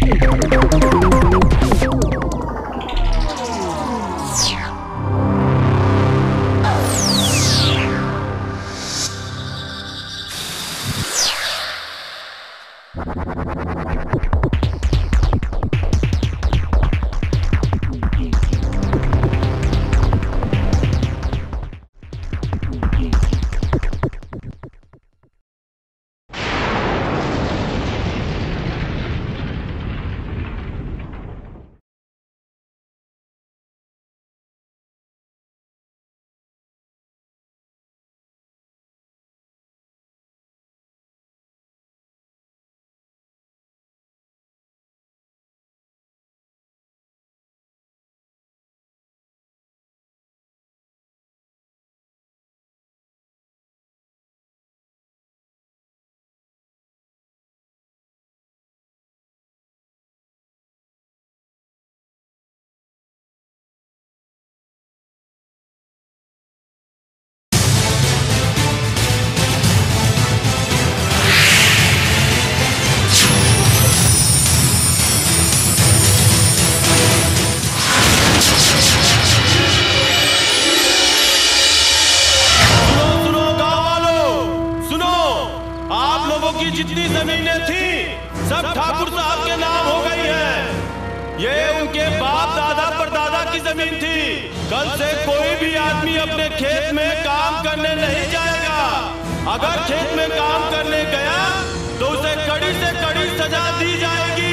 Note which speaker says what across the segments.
Speaker 1: सुनो सुनो गांव वालों सुनो आप लोगों की जितनी जमीनें थी सब ठाकुर साहब के नाम हो गई है ये उनके बाप दादा परदादा की जमीन थी कल से कोई भी आदमी अपने खेत में काम करने नहीं जाएगा अगर खेत में काम करने गया तो उसे कड़ी से कड़ी सजा दी जाएगी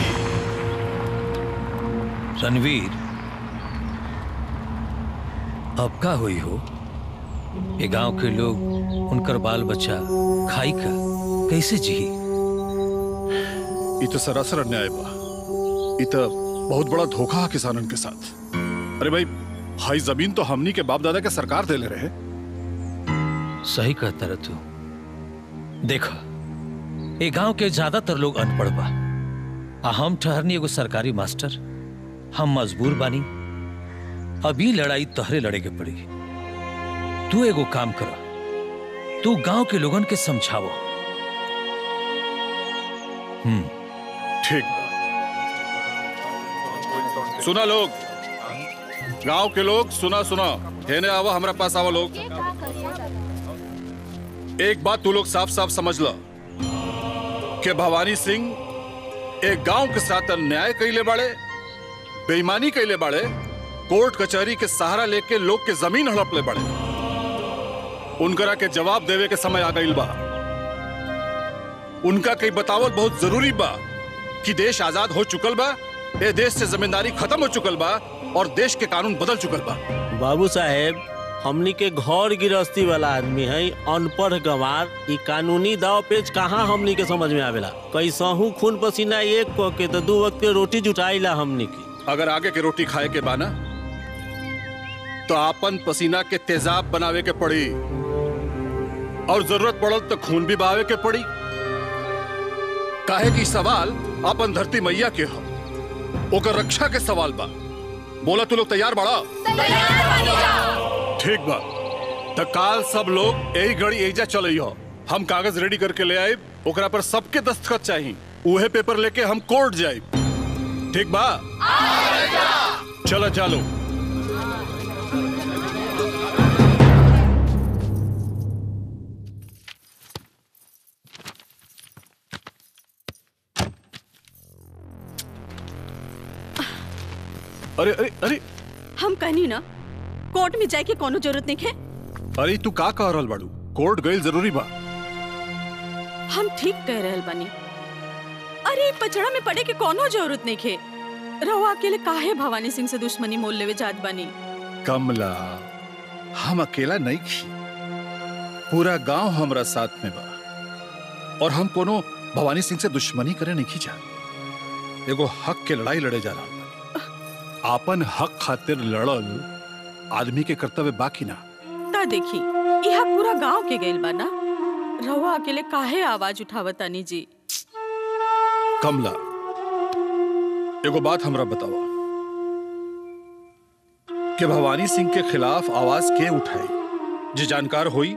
Speaker 2: रणवीर अब का हुई हो ये गांव के लोग उनकर बाल बच्चा खाई का कैसे जी
Speaker 3: ये तो सरासर अन्याय बा ये तो बहुत बड़ा धोखा है किसानन के साथ अरे भाई हाई जमीन तो हमनी के बाप दादा के सरकार दे ले रहे
Speaker 2: सही कहता रह तू देखा ये गांव के ज्यादातर लोग अनपढ़ बा आ हम ठहरनी एगो सरकारी मास्टर हम मजबूर बानी अभी लड़ाई तहरे लड़े के पड़ी तू एगो काम कर तू गांव के लोगन के समझावो हम्म
Speaker 3: ठीक बा। सुना लोग गांव के लोग सुना सुना हेने आवा हमरा पास आवा लोग एक बात तू लोग साफ साफ समझ लो कि भवानी सिंह एक गांव के साथ अन्याय कैले बाड़े बेईमानी कैले बाड़े कोर्ट कचहरी के सहारा लेके लोग के जमीन हड़प ले बाड़े उनकरा के जवाब देवे के समय आ गईल बा उनका कई बतावल बहुत जरूरी बा कि देश आजाद हो चुकल बा ए देश से जमींदारी खत्म हो चुकल बा और देश के कानून बदल चुकल बा
Speaker 4: बाबू साहेब हमनी के घर गृहस्थी वाला आदमी है अनपढ़ गंवार ई कानूनी दाव पेच कहाँ हमनी के समझ में आवेला कैसहू खून पसीना एक क के तो दू वक्त के रोटी जुटाईला हमनी की
Speaker 3: अगर आगे के रोटी खाए के बाना तो आपन पसीना के तेजाब बनावे के पड़ी और जरूरत पड़ल तो खून भी बहावे के पड़ी काहे की सवाल अपन धरती मैया के हो ओकर रक्षा के सवाल बा बोला तू लोग तैयार बड़ा ठीक बा तो काल सब लोग यही घड़ी एजा चल हो हम कागज रेडी करके ले आए ओकरा पर सबके दस्तखत चाहिए उहे पेपर लेके हम कोर्ट जाए ठीक बा चलो चलो अरे अरे अरे
Speaker 5: हम कहनी ना कोर्ट में जाए के कोनो जरूरत नहीं है
Speaker 3: अरे तू का कह रहल बाड़ू कोर्ट गइल जरूरी बा
Speaker 5: हम ठीक कह रहल बानी अरे ई पचड़ा में पड़े के कोनो जरूरत नहीं है रहुआ अकेले काहे भवानी सिंह से दुश्मनी मोल लेवे जात बानी
Speaker 3: कमला हम अकेला नहीं खी पूरा गांव हमरा साथ में बा और हम कोनो भवानी सिंह से दुश्मनी करे नहीं जा एगो हक के लड़ाई लड़े जा रहा बानी आपन हक खातिर लड़ल आदमी के कर्तव्य बाकी ना
Speaker 5: ता देखी यहाँ पूरा गांव के गइल बा ना रहुआ अकेले काहे आवाज उठावतानी जी
Speaker 3: कमला एगो बात हमरा बतावा कि भवानी सिंह के खिलाफ आवाज के उठाई जे जानकार होई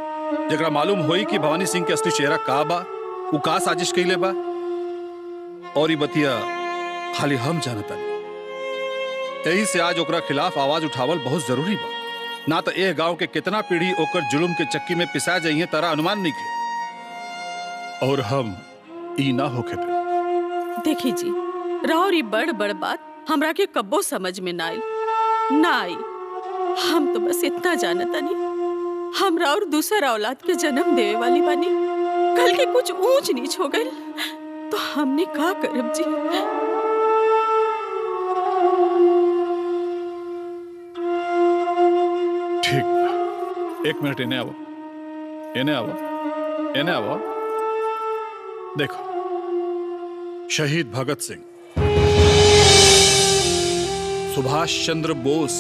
Speaker 3: जरा मालूम होई कि भवानी सिंह के असली चेहरा का बा उ का साजिश कैले बा और ई बतिया खाली हम जानता नहीं यही से आज ओकरा खिलाफ आवाज उठावल बहुत जरूरी बा ना तो एह गांव के कितना पीढ़ी ओकर जुलुम के चक्की में पिसा जाइए तारा अनुमान नहीं के और हम ई ना होके दे
Speaker 5: देखी जी राउर ई बड़ बड़ बात हमरा के कब्बो समझ में ना आई ना आई हम तो बस इतना जानता नहीं हमरा और दूसरा औलाद के जन्म देवे वाली बानी कल के कुछ ऊंच नीच हो गई तो हमने का करब जी
Speaker 3: ठीक बा। एक मिनट इन्हें आवो इन्हें आवो इन्हें आवो देखो शहीद भगत सिंह सुभाष चंद्र बोस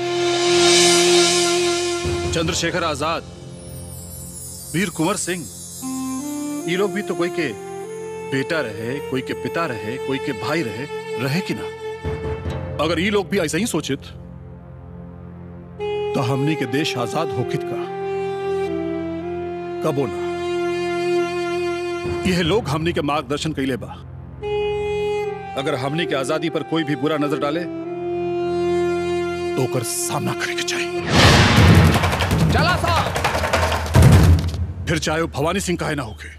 Speaker 3: चंद्रशेखर आजाद वीर कुंवर सिंह ये लोग भी तो कोई के बेटा रहे कोई के पिता रहे कोई के भाई रहे रहे कि ना अगर ये लोग भी ऐसा ही सोचित तो हमनी के देश आजाद होकित का कबो ना यह लोग हमनी के मार्गदर्शन कैले बा अगर हमनी के आजादी पर कोई भी बुरा नजर डाले तो ओकर सामना करे के चाहिए चला सा फिर चाहे वो भवानी सिंह काहे ना होके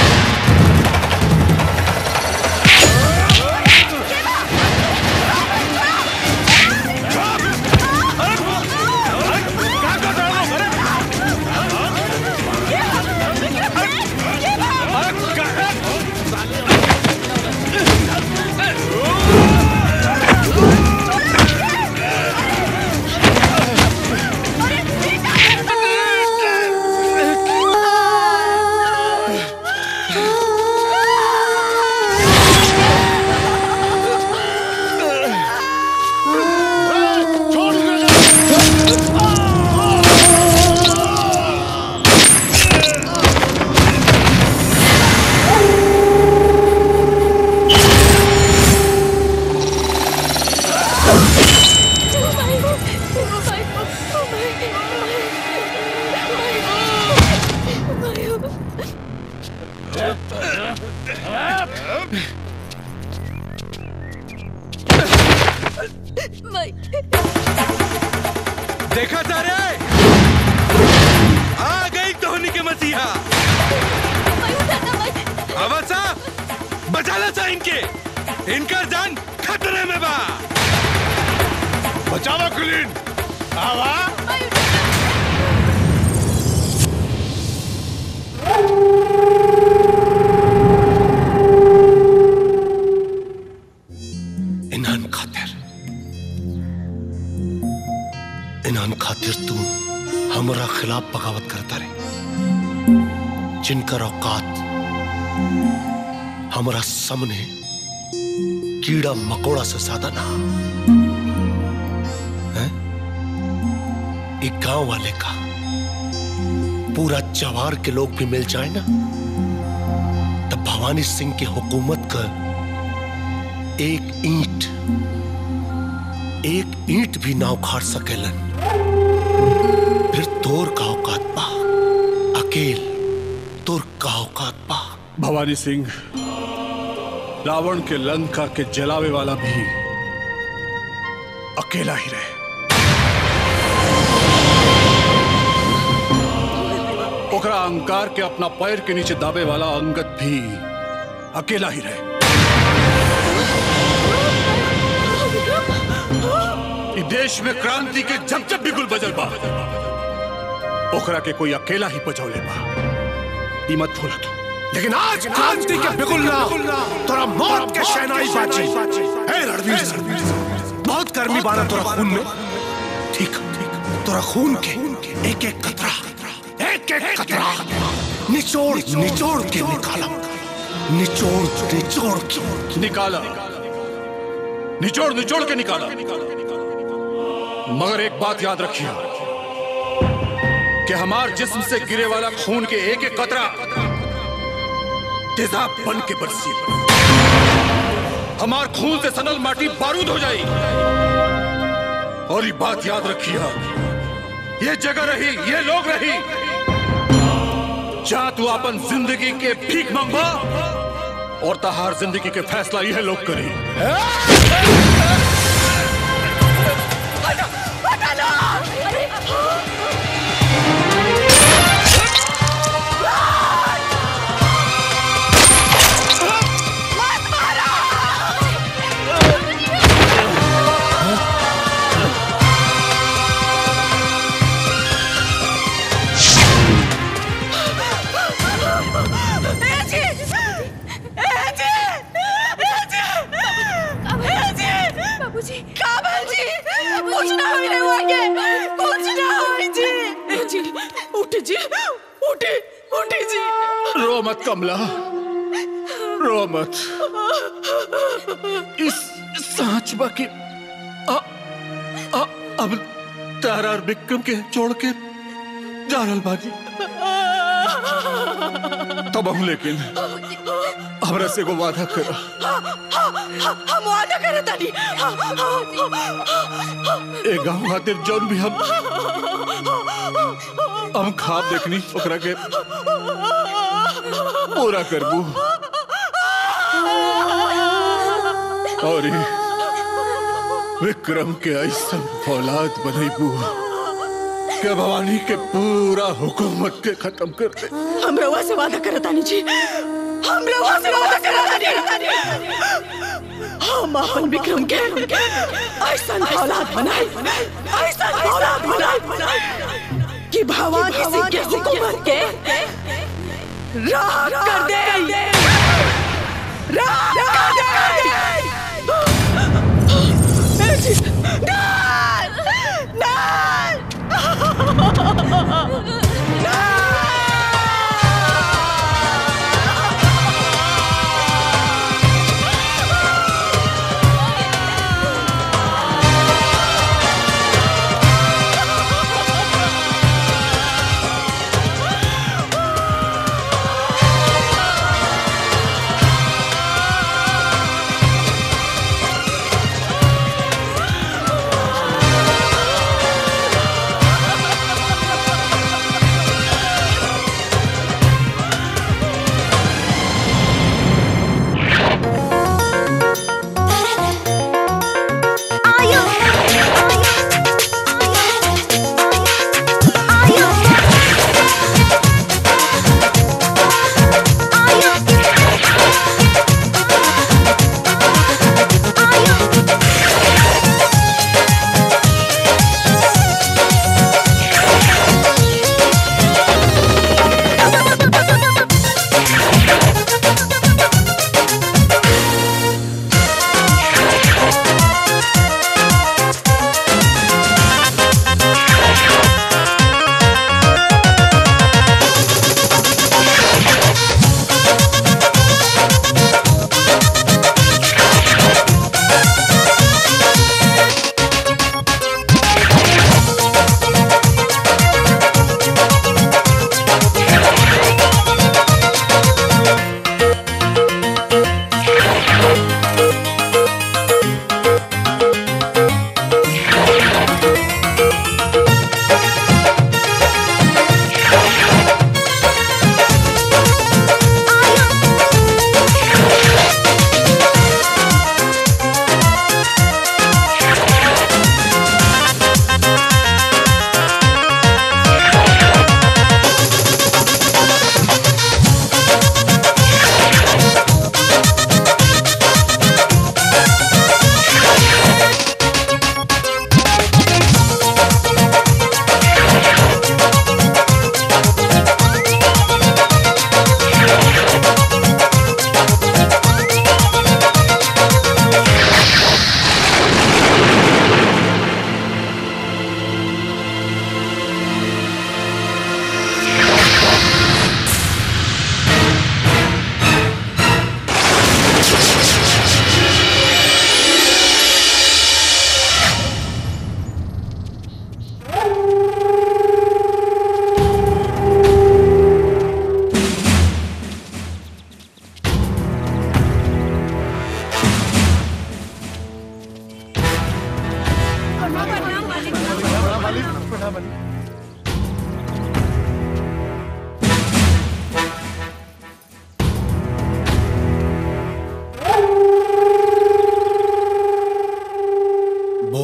Speaker 1: देखा जा रे आ गई धोनी के मसीहा अवसा बचाला सा इनके इनका जान खतरे में बा बचावा कुलीन आवा
Speaker 6: इन्हान खातिर इन्हान खातिर तू हमरा खिलाफ बगावत करता रे जिनकर औकात हमरा सामने कीड़ा मकोड़ा से ज्यादा ना हैं? एक गांव वाले का पूरा जवार के लोग भी मिल जाए ना तब भवानी सिंह की हुकूमत का एक ईंट एक ईंट भी ना उखाड़ सकेलन फिर तोर का औकात पा अकेल तोर का औकात पा
Speaker 3: भवानी सिंह रावण के लंका के जलावे वाला भी अकेला ही रहे ओकरा अहंकार के अपना पैर के नीचे दाबे वाला अंगद भी अकेला ही रहे इ देश में क्रांति के जब जब भी गुल बजल बा ओकरा के कोई अकेला ही बजौले बा ई मत भूला तू
Speaker 6: लेकिन आज क्रांति के बिगुलना तोरा मौत के शहनाई बाजी हे रणवीर सिंह बहुत गर्मी बाना तोरा खून में ठीक ठीक तोरा खून के एक एक कतरा एक एक कतरा निचोड़ निचोड़ के निकाला निचोड़ निचोड़ के
Speaker 3: निकाला निचोड़ निचोड़ के निकाला मगर एक बात याद रखिए कि हमार जिस्म से गिरे वाला खून के एक एक कतरा तेजाब बन के बरसी हमार खून से सनल माटी बारूद हो जाई और ये बात याद रखिए ये जगह रही ये लोग रही जा तू अपन जिंदगी के भीख मंगवा और तहार जिंदगी के फैसला यह लोग करी
Speaker 5: बाबूजी काबल जी कुछ ना होने वाले कुछ ना होई जी ए जी उठ जी उठे उठे जी
Speaker 3: रो मत कमला रो मत इस सांच बाकी आ, आ, अब तारा और विक्रम के छोड़ के जा रहल बानी तब हम लेकिन हमरा से को वादा करा
Speaker 5: हम वादा करे तानी
Speaker 3: ए गांव खातिर जौन भी हम हम खाब देखनी ओकरा के पूरा करबू और ई विक्रम के ऐसा औलाद बनैबू के भवानी के पूरा हुकूमत के खत्म कर दे
Speaker 5: हम रवा से वादा करे तानी जी हम रवा से वादा करे तानी हम अपन विक्रम के ऐसा औलाद बनाए ऐसा औलाद बनाए कि भवानी सिंह के हुकूमत के राह कर दे राह कर दे ए जी, ना ना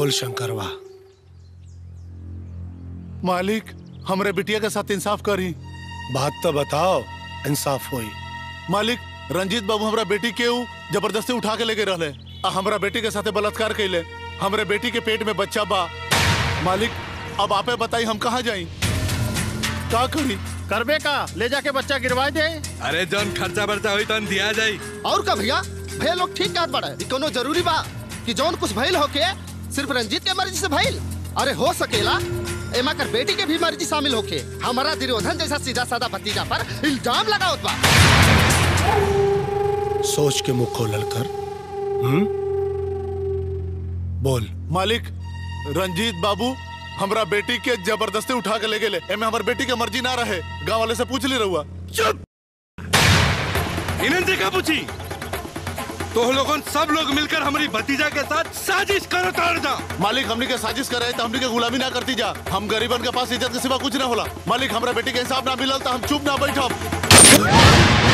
Speaker 6: बोल शंकरवा
Speaker 7: मालिक हमरे बिटिया के साथ इंसाफ करी
Speaker 6: बात तो बताओ इंसाफ होई
Speaker 7: मालिक रंजीत बाबू हमरा बेटी के ऊ जबरदस्ती उठा के लेके रहले आ हमरा बेटी के साथे बलात्कार कैले हमरे बेटी के पेट में बच्चा बा मालिक अब आपे बताई हम कहाँ जाई का करी
Speaker 8: करबे का ले जाके बच्चा गिरवा दे
Speaker 3: अरे जौन खर्चा बर्चा हुई तन दिया जाई
Speaker 8: और का भैया भैया लोग ठीक कहत बड़ा ई कोनो जरूरी बा कि जौन कुछ भइल होके सिर्फ रंजीत के मर्जी से भइल अरे हो सकेला एमा कर बेटी के भी मर्जी शामिल होके हमारा दुर्योधन जैसा सीधा साधा भतीजा पर इल्जाम लगावत बा
Speaker 6: सोच के मुख खोलल कर हम्म बोल
Speaker 7: मालिक रंजीत बाबू हमरा बेटी के जबरदस्ती उठा के ले गेले एमे हमर बेटी के मर्जी ना रहे गांव वाले से पूछ ली रहुआ
Speaker 3: इन्हें देखा पूछी तो लोगन सब लोग मिलकर हमारी भतीजा के साथ साजिश करो ताड़ जा
Speaker 7: मालिक हमनी के साजिश कर रहे तो हमनी के गुलामी ना करती जा हम गरीबन के पास इज्जत के सिवा कुछ ना होला मालिक हमरा बेटी के हिसाब ना मिलल तो हम चुप ना बैठब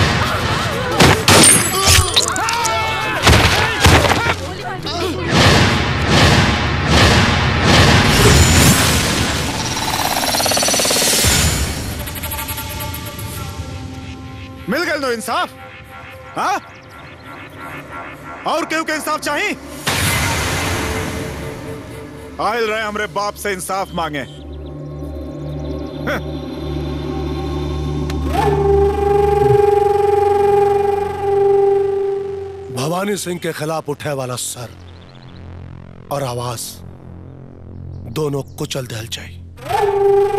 Speaker 9: मिल गए नो इंसाफ हाँ और केहू के इंसाफ चाहिए आयल रहे हमरे बाप से इंसाफ मांगे
Speaker 6: भवानी सिंह के खिलाफ उठे वाला सर और आवाज दोनों कुचल दल चाहिए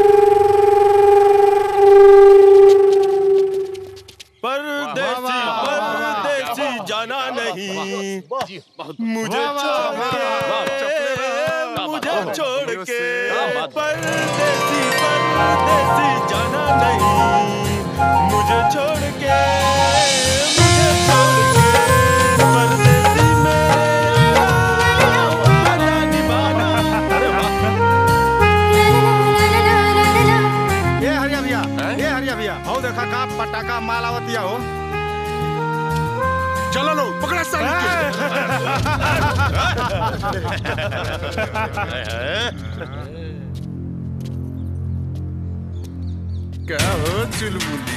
Speaker 1: परदेसी परदेसी जाना नहीं मुझे छोड़ के मुझे छोड़ के परदेसी परदेसी जाना नहीं मुझे छोड़ के मुझे छोड़ के परदेसी मेरा वादा निभाना अरे वाह
Speaker 9: ये हरिया भैया ये हरिया भैया हो देखा का पटाखा मालावतिया हो
Speaker 3: चलो लो पकड़ा
Speaker 9: क्या हो चुलबुली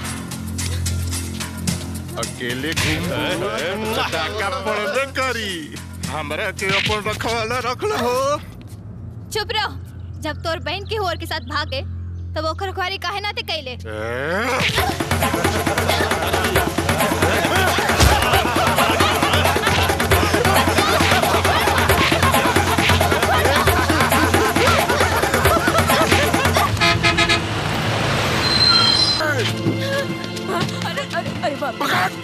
Speaker 9: अकेले घूम पटाखा पड़बे करी हमरा के अपन रखवाला रखल हो
Speaker 10: चुप रहो जब तोर बहन के होर के साथ भागे तब ओकर रखवारी काहे ना ते कैले
Speaker 5: अरे अरे अरे बाप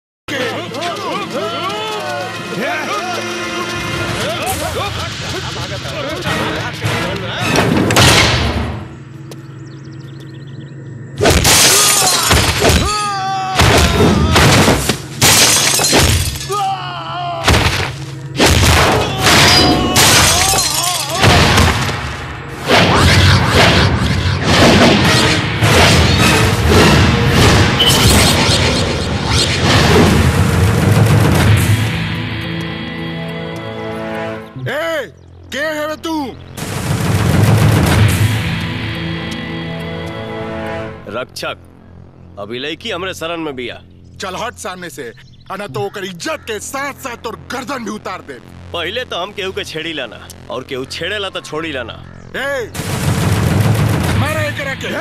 Speaker 9: ए के है तू
Speaker 1: रक्षक अभी लड़की हमरे शरण में बिया
Speaker 9: चल हट सामने से अना तो ओकर इज्जत के साथ साथ और गर्दन भी उतार दे
Speaker 1: पहले तो हम केहू के छेड़ी लाना और केहू छेड़ेला तो छोड़ी लाना
Speaker 9: ए मारा एकरा के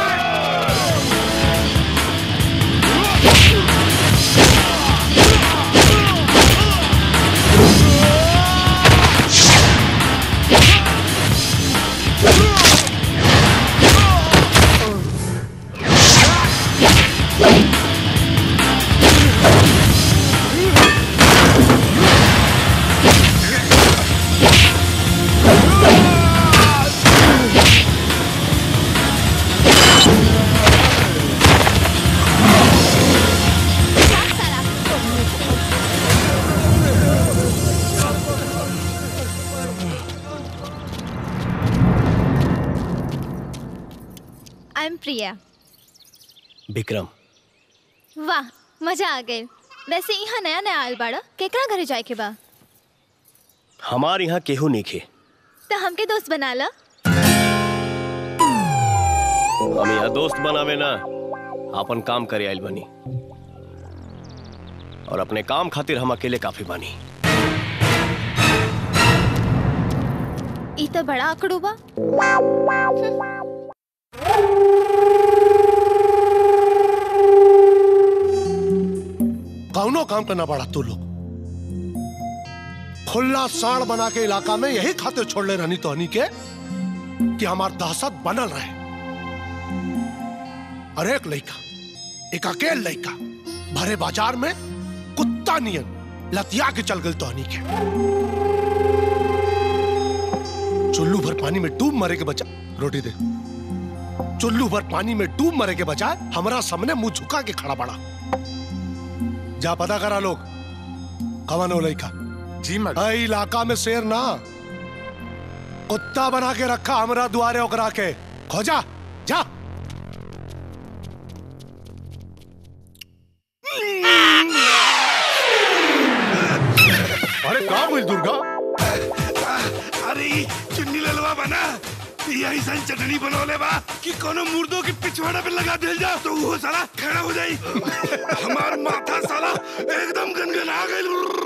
Speaker 10: आई एम प्रिया
Speaker 1: विक्रम
Speaker 10: वाह मजा आ गए वैसे यहाँ नया नया आयल बाड़ा केकरा घरे जाए के बा
Speaker 11: हमार यहाँ केहू नहीं खे
Speaker 10: तो हमके दोस्त बना ला
Speaker 11: हम यहाँ दोस्त बनावे ना अपन काम करे आइल बनी और अपने काम खातिर हम अकेले काफी बानी
Speaker 10: ई तो बड़ा आकड़ू बा
Speaker 6: कौनो काम करना पड़ा तू लोग खुला साड़ बना के इलाका में यही खातिर छोड़ ले रहनी तो हनी के कि हमार दहशत बनल रहे और एक लड़का एक अकेल लड़का भरे बाजार में कुत्ता नियन लतिया के चल गई तो हनी के चुल्लू भर पानी में डूब मरे के बचा रोटी दे चुल्लू भर पानी में डूब मरे के बजाय हमारा सामने मुंह झुका के खड़ा पड़ा जा पता करा लोग कवन हो लड़का
Speaker 9: जी
Speaker 6: अई इलाका में शेर ना कुत्ता बना के रखा हमरा दुआरे ओकरा के खोजा जा
Speaker 9: अरे कहाँ हुई दुर्गा
Speaker 12: अरे ई चुन्नी ललवा बना यही सन चटनी बनौले बा कि कोनो मुर्दों के पिछवाड़ा पे लगा दिल जा तो वो साला खड़ा हो जाई हमार माथा साला एकदम गनगना गइल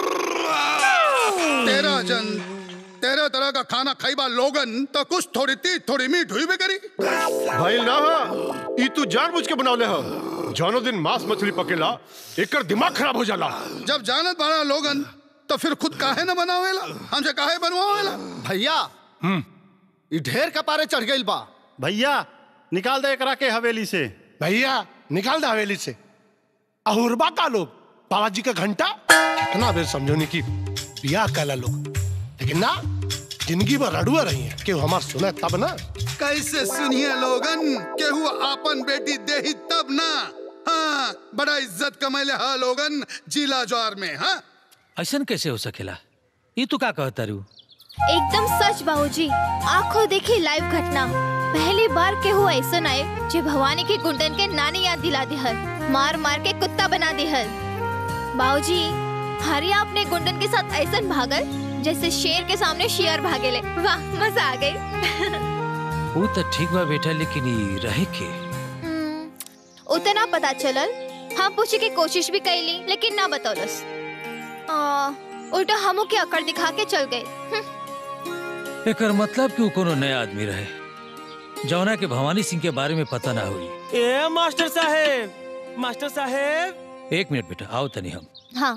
Speaker 13: तेरह जन तेरह तरह का खाना खाईबा लोगन तो कुछ थोड़ी तीत थोड़ी मीठ हुई भी करी
Speaker 9: भाई ना ई तू जानबूझ के बनौले हो जौनो दिन मांस मछली पकेला एकर दिमाग खराब हो जाला
Speaker 13: जब जानत बड़ा लोगन तो फिर खुद काहे न बनावेला हमसे काहे बनवावेला
Speaker 8: भैया ई ढेर कपारे चढ़ गइल बा
Speaker 14: भैया निकाल दे एकरा के हवेली से
Speaker 6: भैया निकाल दे हवेली से अहुरबा का लोग बाबा जी का घंटा कितना बेर समझोनी की बियाह कैला लोग लेकिन ना जिंदगी भर रड़ुआ रही है कि हमार सुने तब ना
Speaker 13: कैसे सुनिए लोगन केहू आपन बेटी देही तब ना हाँ बड़ा इज्जत कमैले हा लोगन जिला ज्वार में हाँ
Speaker 2: ऐसन कैसे हो सकेला ये तू का कहता रू
Speaker 10: एकदम सच बाबूजी आंखों देखी लाइव घटना पहली बार के हुआ ऐसा आए जो भवानी के गुंडन के नानी याद दिला दिहल मार मार के कुत्ता बना दिहल बाबूजी हरिया अपने गुंडन के साथ ऐसा भागल जैसे शेर के सामने शेर भागेले वाह मजा आ गई
Speaker 2: वो तो ठीक बा बेटा लेकिन ये रहे के
Speaker 10: उतना पता चलल हम पूछे की कोशिश भी कैली लेकिन ना बतौलस आ, उल्टा हमू के अकड़ दिखा के चल गए हम्म,
Speaker 2: एकर मतलब कि वो कोनो नया आदमी रहे जौना के भवानी सिंह के बारे में पता ना हुई
Speaker 4: ए मास्टर साहेब मास्टर साहेब
Speaker 2: एक मिनट बेटा आओ तनी हम
Speaker 10: हाँ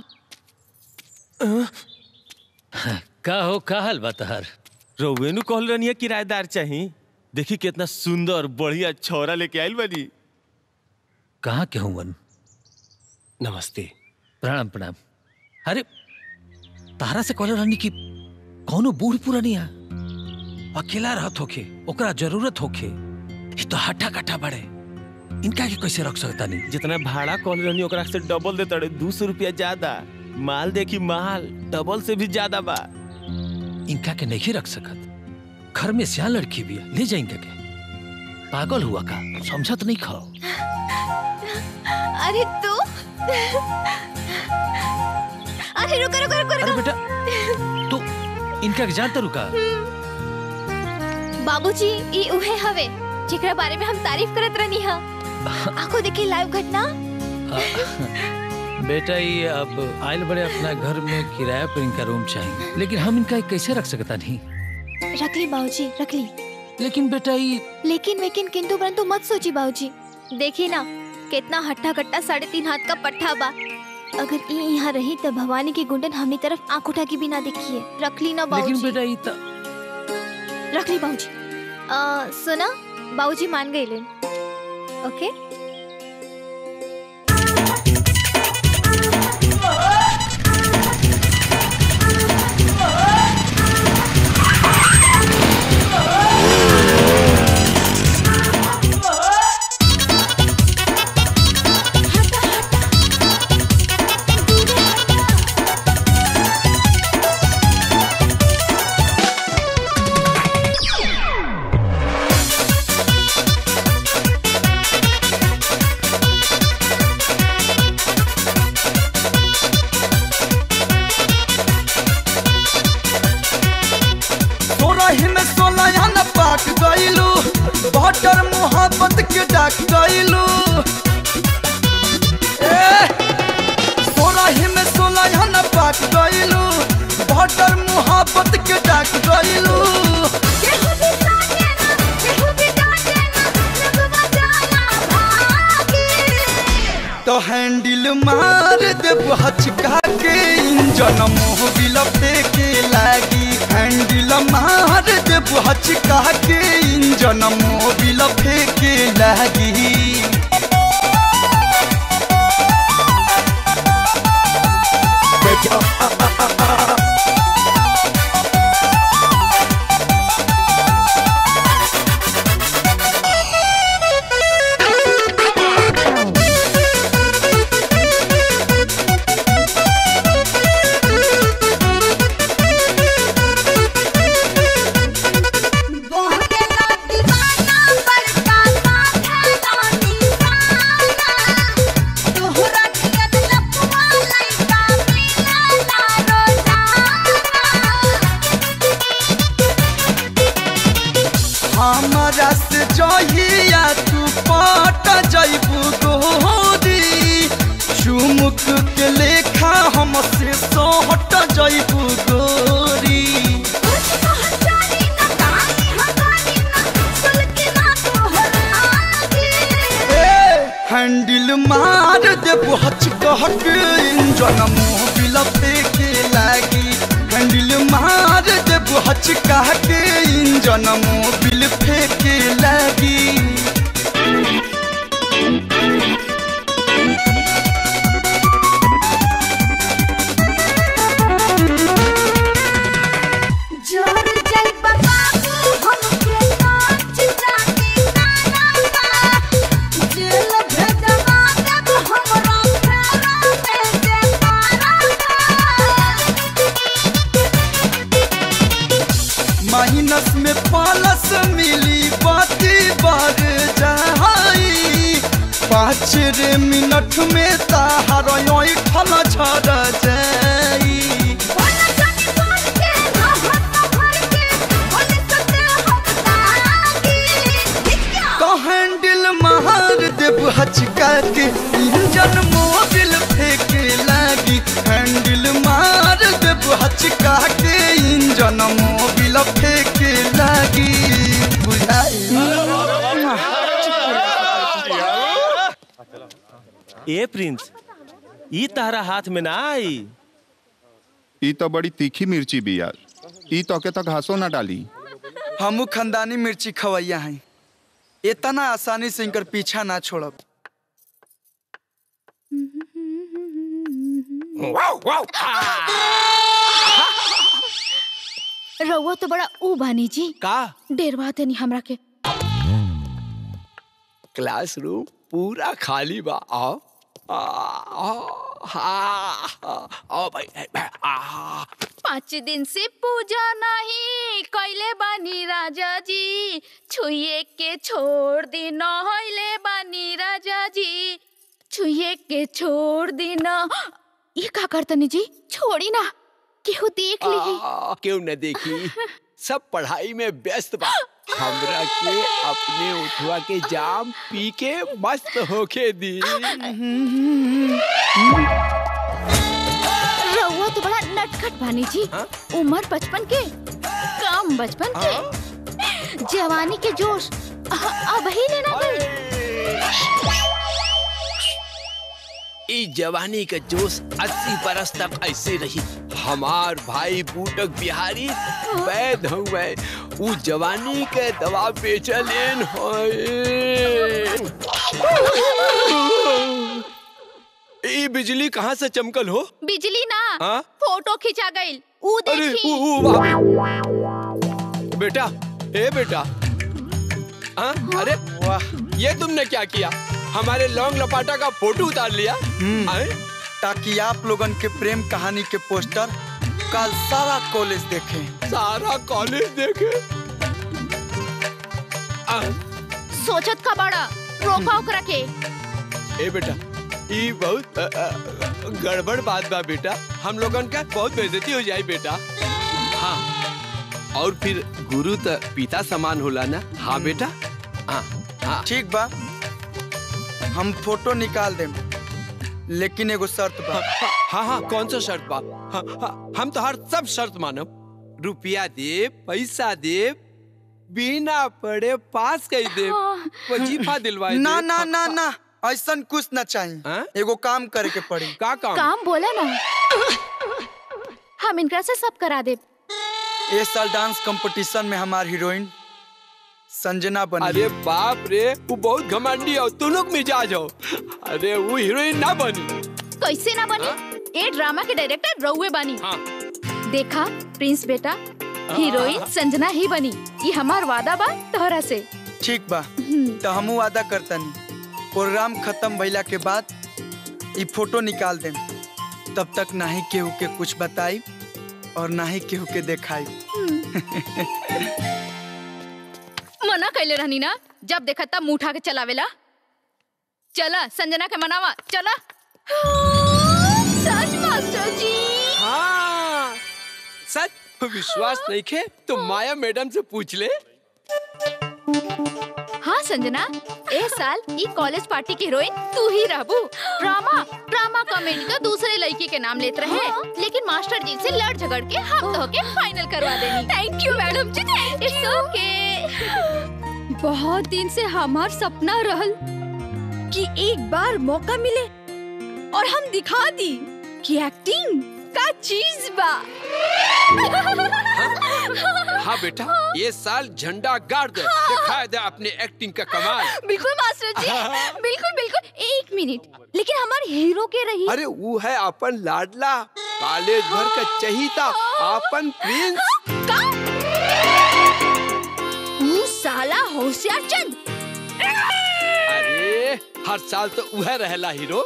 Speaker 2: का हो का हाल बा तहार
Speaker 4: रउवे नु कहल रहनी किराएदार चाही देखी कितना सुंदर बढ़िया छौरा लेके आइल बनी
Speaker 2: कहाँ के हूँ मन
Speaker 11: नमस्ते
Speaker 2: प्रणाम प्रणाम अरे तारा से कहले रहनी कि कौनो बूढ़ पुरानिया अकेला रहत होखे ओकरा जरूरत होखे ये तो हट्ठा कट्ठा बड़े इनका के कैसे रख सकता नहीं
Speaker 4: जितना भाड़ा कहल रहनी ओकरा से डबल दे तड़े दो सौ रुपया ज्यादा माल देखी माल डबल से भी ज्यादा बा
Speaker 2: इनका के नहीं रख सकत घर में सियान लड़की भी है ले जाए इनका के पागल हुआ का समझत नहीं खाओ
Speaker 10: अरे तू अरे रुको रुको रुको
Speaker 2: अरे बेटा तू इनका के जानता रुका
Speaker 10: बाबूजी ई उहे हवे जेकरा बारे में हम तारीफ करत रहनी हा आंखों देखी लाइव घटना
Speaker 2: बेटा ये अब आयल बड़े अपना घर में किराया पर इनका रूम चाहिए लेकिन हम इनका कैसे रख सकता नहीं
Speaker 10: रख ली बाबूजी रख ली
Speaker 2: लेकिन बेटा ये
Speaker 10: लेकिन वेकिन किंतु परंतु मत सोची बाबूजी देखी ना कितना हट्टा कट्टा साढ़े तीन हाथ का पट्टा बा अगर ई यहाँ रही तो भवानी की गुंडन हमनी तरफ आंख उठा के भी ना देखिए रख ली ना
Speaker 2: लेकिन
Speaker 10: बाबूजी
Speaker 2: बेटा ये तो
Speaker 10: रख ली बाबूजी आ, सुना बाबूजी मान गए लेन ओके
Speaker 15: Thank पाक गइलू बटर मोहब्बत के डाक गइलू ए सोलह में सोलह न पाक गइलू बटर मोहब्बत के डाक गइलू तो हैंडल मार देब हचका के इंजन मोह बिल फेंके लागी हैंडल मार देब हचका के इंजन मोह बिल फेंके लागी हमरा से जहिया तू पट जइबू गोरी चुमुक के लेखा हमसे सोहट जइबू गोरी हैंडल मार देबू हचकह के इंजन मुंह बिल फेंके लागी हैंडल मार देबू हचका के इंजन मुंह बिल फेंके लागी माइनस में प्लस मिली बाती बार जाई पाँच रे मिनट में ताहार ठल झड़ जाई तो हैंडल मार देब हचका के इंजन मोबिल फेंके लागी हैंडल मार देब हचका के इंजन मोबिल फेंके लागी
Speaker 4: ए प्रिंस ई तारा हाथ में ना आई
Speaker 9: ई तो बड़ी तीखी मिर्ची भी यार ई तो के तक घासो ना डाली
Speaker 15: हमू खानदानी मिर्ची खवैया हैं इतना आसानी से इनकर पीछा ना छोड़ब
Speaker 10: रउआ तो बड़ा ऊ बानी जी
Speaker 16: का
Speaker 10: डेरवा देनी हमरा के
Speaker 16: क्लासरूम पूरा खाली बा आओ आ, आओ, हाँ, हाँ, आओ भाई ए, ए, आ,
Speaker 10: पाँच दिन से पूजा नहीं कैले बानी राजा जी छुए के छोड़ दी नहले बानी राजा जी छुए के छोड़ दी न ये का करतनी जी छोड़ी ना केहू देख ली
Speaker 16: आ, क्यों न देखी सब पढ़ाई में व्यस्त बा हमरा के अपने उठवा के जाम पी के मस्त होके दी
Speaker 10: रउआ तो बड़ा नटखट बानी जी उम्र बचपन के काम बचपन के जवानी के जोश अ- अब ही लेना गई
Speaker 16: ई जवानी का जोश अस्सी बरस तक ऐसे रही हमार भाई बूटक बिहारी वैद हुए ऊ जवानी के दवा बेचलेन होए ई बिजली कहाँ से चमकल हो
Speaker 10: बिजली ना
Speaker 16: हाँ?
Speaker 10: फोटो खिंचा गई ऊ
Speaker 16: अरे
Speaker 10: देखी
Speaker 16: ऊ ऊ वाह। बेटा ए बेटा हाँ? अरे वाह ये तुमने क्या किया हमारे लौंग लपाटा का फोटो उतार लिया आए?
Speaker 15: ताकि आप लोगन के प्रेम कहानी के पोस्टर कल सारा कॉलेज देखें
Speaker 16: सारा कॉलेज देखे
Speaker 10: सोचत का बड़ा रोका ओकरा के
Speaker 16: ए बेटा ये बहुत अ, अ, गड़बड़ बात बा बेटा हम लोगन का बहुत बेइज्जती हो जाए बेटा हाँ और फिर गुरु तो पिता समान होला ना हाँ बेटा हाँ हाँ
Speaker 15: ठीक बा हम फोटो निकाल देम लेकिन एगो शर्त बा
Speaker 16: हाँ हाँ कौन सा शर्त बा हाँ, हाँ, हम तो हर सब शर्त मानब रुपया दे पैसा दे बिना पढ़े पास कर दे वजीफा दिलवाए दे।
Speaker 15: ना ना ना ना ऐसा कुछ ना चाहिए एगो काम करे के पड़ी
Speaker 16: का
Speaker 17: काम बोला ना हम इनकरा से सब करा दे
Speaker 15: इस साल डांस कंपटीशन में हमार हीरोइन संजना बनी
Speaker 16: अरे बाप रे वो बहुत घमंडी हो तू लोग मिजाज हो अरे वो हीरोइन ना बनी
Speaker 17: कैसे ना बनी ए ड्रामा के डायरेक्टर रउए बनी देखा प्रिंस बेटा हीरोइन संजना ही बनी ये हमार वादा बा तोहरा से
Speaker 15: ठीक बा तो हमू वादा करतनी प्रोग्राम खत्म भइला के बाद ई फोटो निकाल देम तब तक ना ही केहू के कुछ बताई और ना ही केहू के देखाई
Speaker 17: मना कैले रहनी ना जब देखा तब मुंह उठा के चलावेला चला संजना के मनावा चला सच मास्टर जी
Speaker 16: हाँ सच विश्वास नहीं खे तो माया मैडम से पूछ ले
Speaker 17: हाँ संजना ए साल ई कॉलेज पार्टी की हीरोइन तू ही रहबू ड्रामा ड्रामा कॉमेडी तो दूसरे लड़की के नाम लेते रहे लेकिन मास्टर जी से लड़ झगड़ के हम तो के फाइनल करवा देनी thank you madam ji it's okay
Speaker 18: बहुत दिन से हमार सपना रहल कि एक बार मौका मिले और हम दिखा दी कि एक्टिंग का चीज बा
Speaker 16: हाँ बेटा ये साल झंडा गाड़ दे दिखा दे अपने एक्टिंग का कमाल
Speaker 17: बिल्कुल मास्टर जी बिल्कुल बिल्कुल एक मिनट लेकिन हमारे हीरो के रही
Speaker 16: अरे वो है अपन लाडला कॉलेज भर का चहीता अपन प्रिंस
Speaker 17: तू साला होशियार चंद
Speaker 16: अरे हर साल तो वह रहला हीरो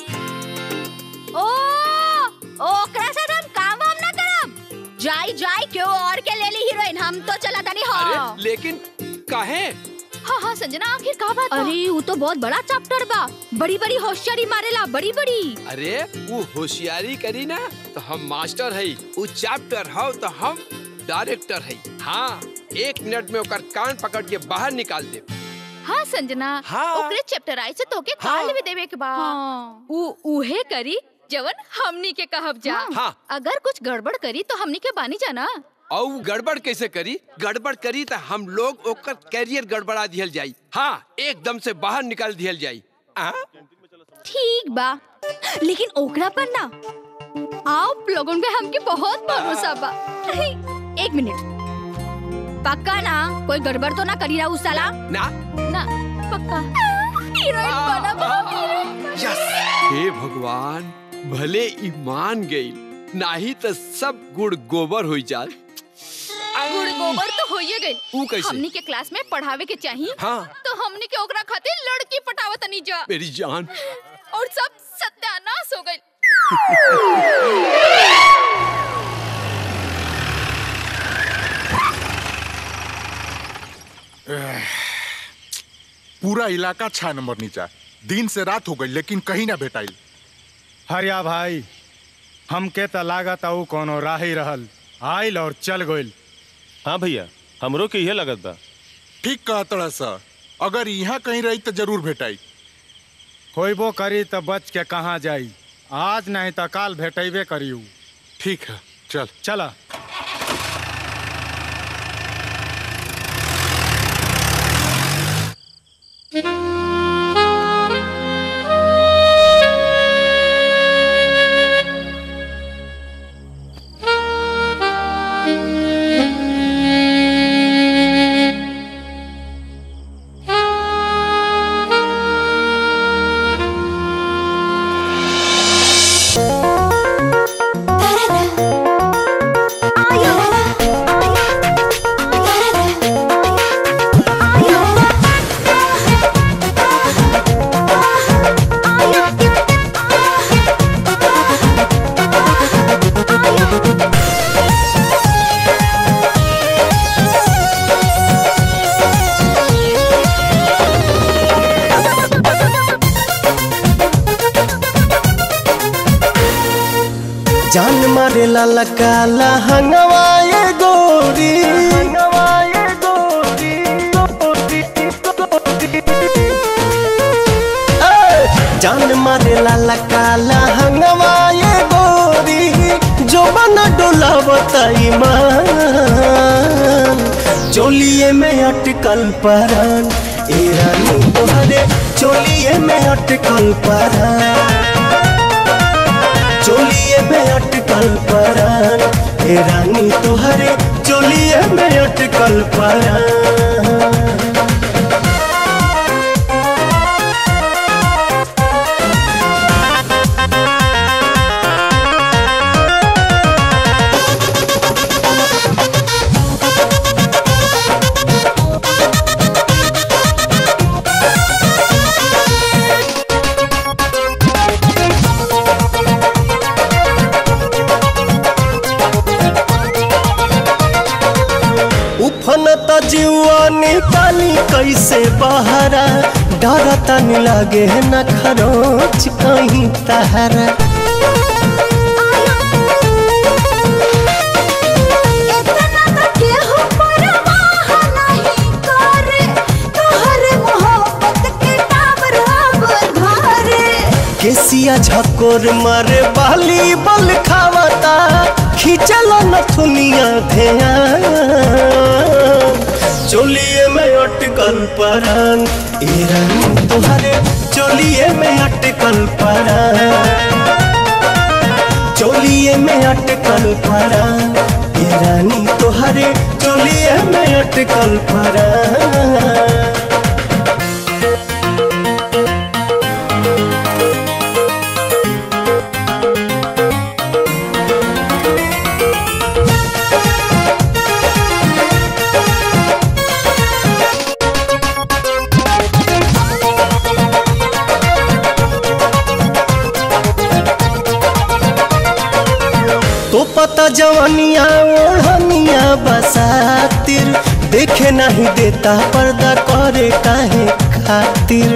Speaker 17: ओ ओकरा से हम काम वाम ना करब जाई जाई क्यों और के ले ली हीरोइन हम तो चला तानी
Speaker 16: अरे
Speaker 17: हाँ
Speaker 16: लेकिन काहे
Speaker 17: हाँ हाँ संजना आखिर का बात अरे वो तो बहुत बड़ा चैप्टर बा बड़ी बड़ी होशियारी मारेला बड़ी बड़ी
Speaker 16: अरे वो होशियारी करी ना तो हम मास्टर है वो चैप्टर हो तो हम डायरेक्टर है हाँ एक मिनट में ओकर कान पकड़ के बाहर निकाल दे
Speaker 17: हाँ संजना
Speaker 16: हाँ।
Speaker 17: ओकरे चैप्टर आई से तोके काल भी देवे के बा उ उहे करी जवन हमनी के कहब जा
Speaker 16: हाँ।
Speaker 17: अगर कुछ गड़बड़ करी तो हमनी के बानी जाना
Speaker 16: और वो गड़बड़ कैसे करी गड़बड़ करी तो हम लोग ओकर कैरियर गड़बड़ा दियल जाई हाँ एकदम से बाहर निकाल दियल जाई आ?
Speaker 17: ठीक बा लेकिन ओकरा पर ना आप लोगों पे हमके बहुत भरोसा बा एक मिनट पक्का ना कोई गड़बड़ तो ना करी रहा उस साला
Speaker 16: ना
Speaker 17: ना पक्का हीरोइन बना बा हीरोइन
Speaker 16: हे भगवान भले ईमान गई नाही तो सब गुड़ गोबर हो जाए
Speaker 17: गुड़ गोबर तो होइए गई
Speaker 16: ऊ कैसे?
Speaker 17: हमनी के क्लास में पढ़ावे के चाहिए
Speaker 16: हाँ।
Speaker 17: तो हमनी के ओकरा खातिर लड़की पटावत नहीं जा
Speaker 16: मेरी जान
Speaker 17: और सब सत्यानाश हो गई
Speaker 9: पूरा इलाका छह नंबर नीचा दिन से रात हो गई लेकिन कहीं ना भेटाइल
Speaker 14: हरिया भाई हमके त लागत आऊ कोनो राह ही रहल आइल और चल गइल
Speaker 1: हाँ भैया हमरो के यह लगत बा
Speaker 9: ठीक कहा तड़ा सा अगर यहाँ कहीं रही तो जरूर भेटाई
Speaker 14: होइबो करी त बच के कहाँ जाई आज नहीं त काल भेटेबे करियू
Speaker 9: ठीक है चल
Speaker 14: चला
Speaker 19: जान मारे ला काला हंगवा ये गोरी गोरी ए, जान मारे लाला काला हंगवा ये गोरी जो बना डोला बताई मान चोलिए में अटकल परान ए रानी तोहरे चोलिए में अटकल परान चोलिए में अटकल परान ए रानी तोहरे चोलिए में अटकल परान उफन त जीवा निकाली कैसे बहरा डर तनी लागे न खरोच कहीं तहरा केसिया झकोर मारे बाली बल खावता खींचल नथुनिया ध्यान चोलिए में अटकल परान ए रानी तुम्हारे चोलिए में अटकल परान चोलिए में अटकल परान ए रानी तुम्हारे चोलिए में अटकल परान तो पता जवानिया ओढ़निया बसातिर देखे नहीं देता पर्दा करे काहे खातिर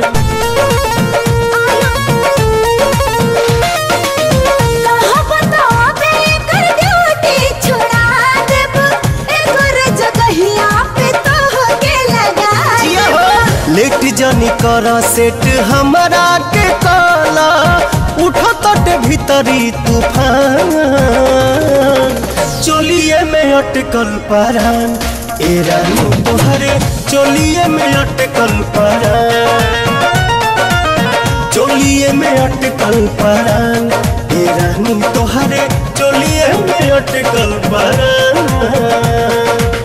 Speaker 19: लेट जानी कर सेट हमारा के काला उठो तट भीतरी तूफान चोलिए में अटकल परान ए रानी तोहरे चोलिए में अटकल परान चोलिए में अटकल परान ए रानी तोहरे चोलिए में अटकल परान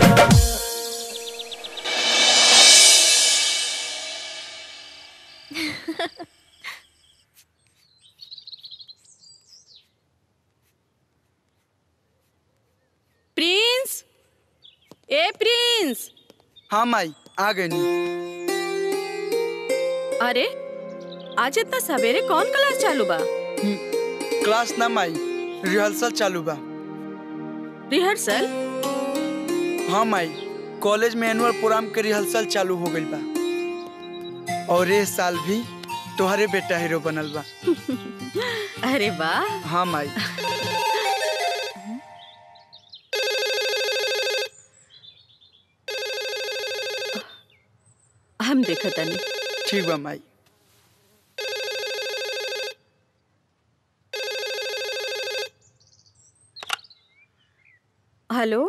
Speaker 5: प्रिंस ए प्रिंस
Speaker 15: हाँ माई आ गई
Speaker 5: अरे आज इतना सवेरे कौन क्लास चालू बा
Speaker 15: क्लास ना माई रिहर्सल चालू बा
Speaker 5: रिहर्सल
Speaker 15: हाँ माई कॉलेज में एनुअल प्रोग्राम के रिहर्सल चालू हो गई बा और ये साल भी तुम्हारे बेटा हीरो बनल बा
Speaker 5: अरे वाह
Speaker 15: हाँ माई
Speaker 5: हम देखा तनी
Speaker 15: ठीक बा माई
Speaker 5: हेलो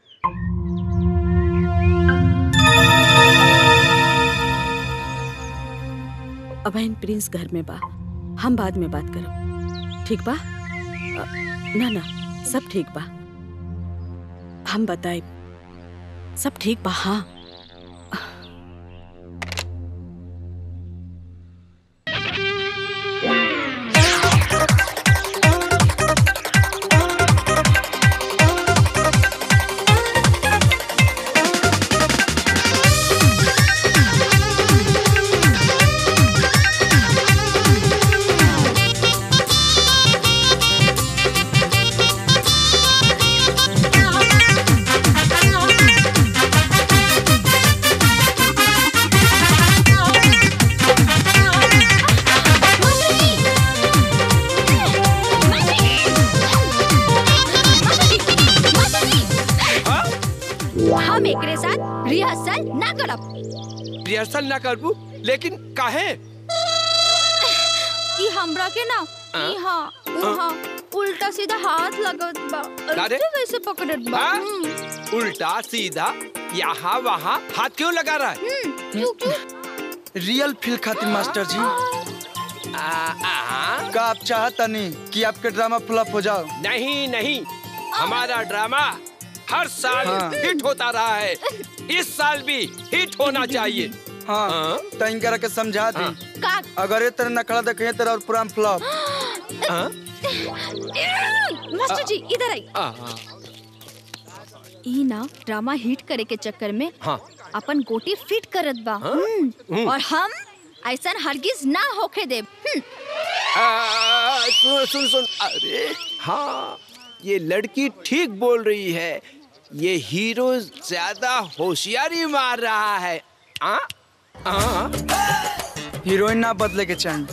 Speaker 5: अबैन प्रिंस घर में बा हम बाद में बात करो ठीक बा अ, ना ना सब ठीक बा हम बताए सब ठीक बा हाँ
Speaker 20: Thank you.
Speaker 17: हम एकरे साथ रिहर्सल ना करब
Speaker 16: रिहर्सल ना करबू लेकिन काहे
Speaker 17: ई हमरा के ना
Speaker 16: हाँ?
Speaker 17: इहाँ उहाँ उल्टा सीधा हाथ लगत बा
Speaker 16: अरे?
Speaker 17: ऐसे वैसे पकड़त बा
Speaker 16: हाँ?
Speaker 17: हम्म,
Speaker 16: उल्टा सीधा यहाँ वहाँ हाथ क्यों लगा रहा है
Speaker 17: हम्म, क्यों क्यों
Speaker 15: रियल फील खातिर मास्टर जी का आप चाहता नहीं कि आपके ड्रामा फ्लॉप हो जाओ
Speaker 16: नहीं नहीं हमारा ड्रामा हर साल
Speaker 15: हाँ।
Speaker 16: हिट होता रहा है इस साल भी हिट होना चाहिए
Speaker 15: हाँ तो इनकरा के समझा दी
Speaker 17: का
Speaker 15: अगर ये तरह नखड़ा देखे तेरा और पूरा फ्लॉप
Speaker 17: मास्टर जी इधर आई ई ना ड्रामा हिट करे के चक्कर में
Speaker 16: हाँ
Speaker 17: अपन गोटी फिट करत बा
Speaker 16: हाँ?
Speaker 17: हम्म,
Speaker 16: हम्म।
Speaker 17: और हम ऐसन हरगिज ना होके देब हम्म,
Speaker 16: आ, सुन सुन सुन अरे हाँ ये लड़की ठीक बोल रही है ये हीरो ज्यादा होशियारी मार रहा है आ? आ?
Speaker 15: हीरोइन ना बदले के चाहिए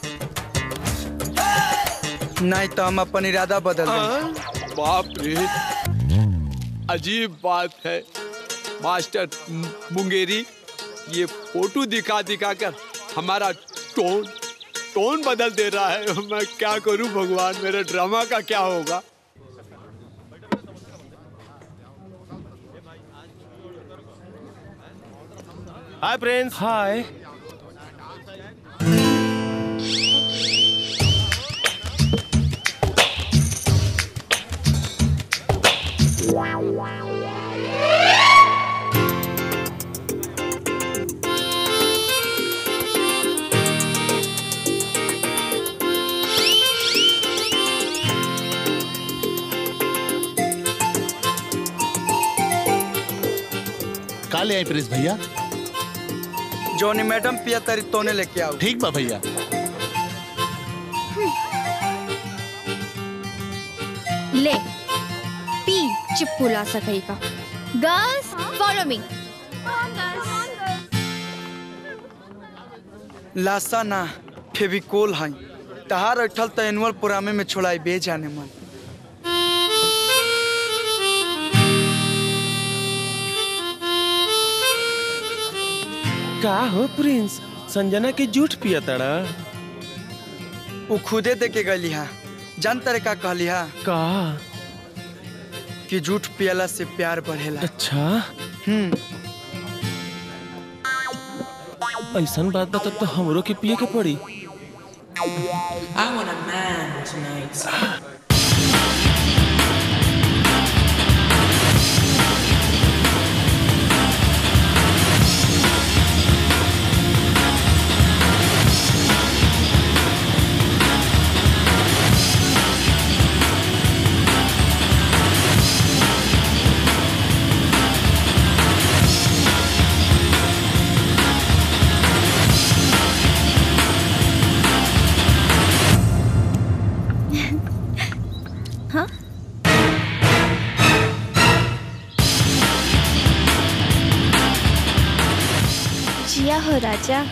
Speaker 15: नहीं तो हम अपन इरादा बदल देंगे
Speaker 16: बाप रे अजीब बात है मास्टर मुंगेरी ये फोटो दिखा दिखा कर हमारा टोन टोन बदल दे रहा है मैं क्या करूं भगवान मेरे ड्रामा का क्या होगा
Speaker 1: हाय प्रिंस
Speaker 14: हाय
Speaker 7: का ले आई प्रिंस भैया
Speaker 15: जोनी मैडम पिया तरी तोने लेके आओ
Speaker 7: ठीक बा भैया
Speaker 17: ले पी चिप्पू ला सकई का
Speaker 10: गर्ल्स फॉलो मी
Speaker 15: लासा ना फेविकोल है तहार अठल तो एनुअल प्रोग्रामे में छोड़ाई बे जाने मन
Speaker 1: का हो प्रिंस संजना के जूठ पिया तड़ा
Speaker 15: वो खुदे दे के गली हा जान तरे का कहली हा
Speaker 1: का
Speaker 15: कि झूठ पियला से प्यार बढ़ेला
Speaker 1: अच्छा
Speaker 15: हम्म
Speaker 1: ऐसन बात बता तो हमरो के पिए के पड़ी
Speaker 20: I want a man tonight.
Speaker 10: हाँ जिया हो राजा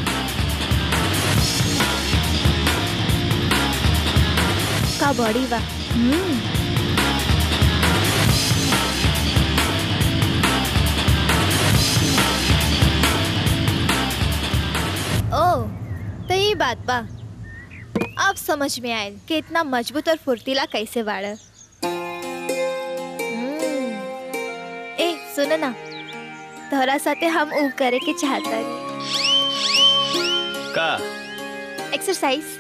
Speaker 10: का बॉडी बा हम्म ओ तो ये बात बा अब समझ में आयल कि इतना मजबूत और फुर्तीला कैसे बाड़ ए सुनो ना तोहरा साथे हम ऊ करे के चाहता
Speaker 11: का
Speaker 10: एक्सरसाइज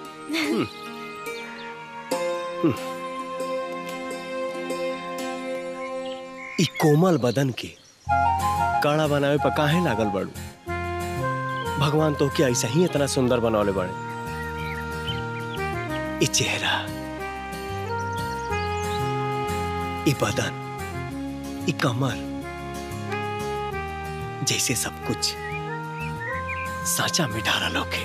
Speaker 11: ई कोमल बदन के काड़ा बनावे पर काहे लागल बाड़ू भगवान तो के ऐसा ही इतना सुंदर बनौले बड़े ई चेहरा ई बदन ई कमर जैसे सब कुछ साचा मिठारा लोके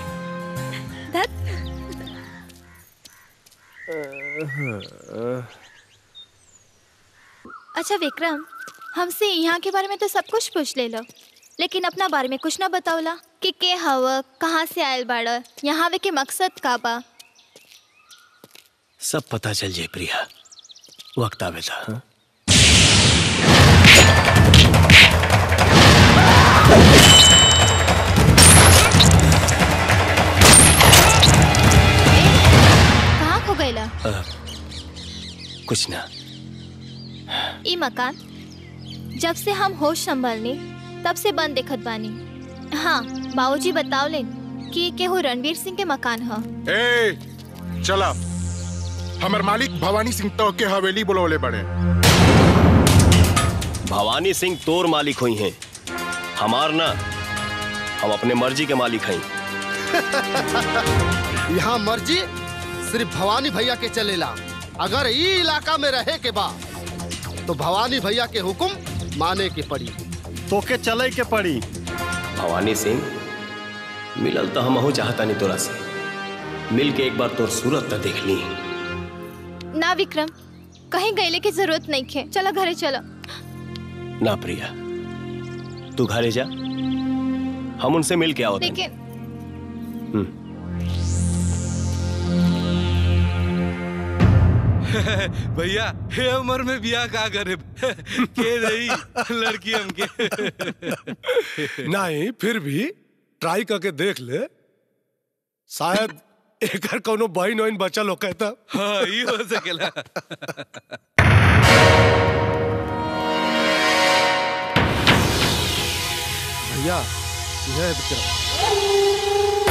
Speaker 10: अच्छा विक्रम हमसे यहाँ के बारे में तो सब कुछ पूछ ले लो लेकिन अपना बारे में कुछ ना बतावला कि के हव कहाँ से आयल बाड़ यहाँ आवे के मकसद का बा
Speaker 11: सब पता चल जाए प्रिया वक्त आवेला हाँ?
Speaker 10: कहाँ खो गईला
Speaker 11: अ, कुछ ना
Speaker 10: ई मकान जब से हम होश संभालनी तब से बंद देखत बानी हाँ बाबूजी बतावले कि केहू रणवीर सिंह के मकान ह
Speaker 9: ए चला हमर मालिक भवानी सिंह तो के हवेली बुलौले बड़े
Speaker 11: भवानी सिंह तोर मालिक हुई हैं हमार ना हम अपने मर्जी के मालिक हैं
Speaker 8: यहाँ मर्जी सिर्फ भवानी भैया के चलेला अगर ई इलाका में रहे के बा तो भवानी भैया के हुक्म माने के पड़ी
Speaker 11: तोके चले के पड़ी भवानी सिंह मिलल तो हम चाहता नहीं तोरा से मिल के एक बार तोर सूरत तो देख ली
Speaker 10: ना विक्रम कहीं गईले की जरूरत नहीं खे चलो घरे चलो
Speaker 11: ना प्रिया तू घरे जा हम उनसे मिल के आओ
Speaker 10: लेकिन
Speaker 21: भैया हे उम्र में बियाह का करे के रही लड़की हमके
Speaker 6: नहीं फिर भी ट्राई करके देख ले शायद एकर कोनो बहन वहन बचल हो कहता
Speaker 21: हाँ ये हो सकेला
Speaker 8: भैया यह है विक्रम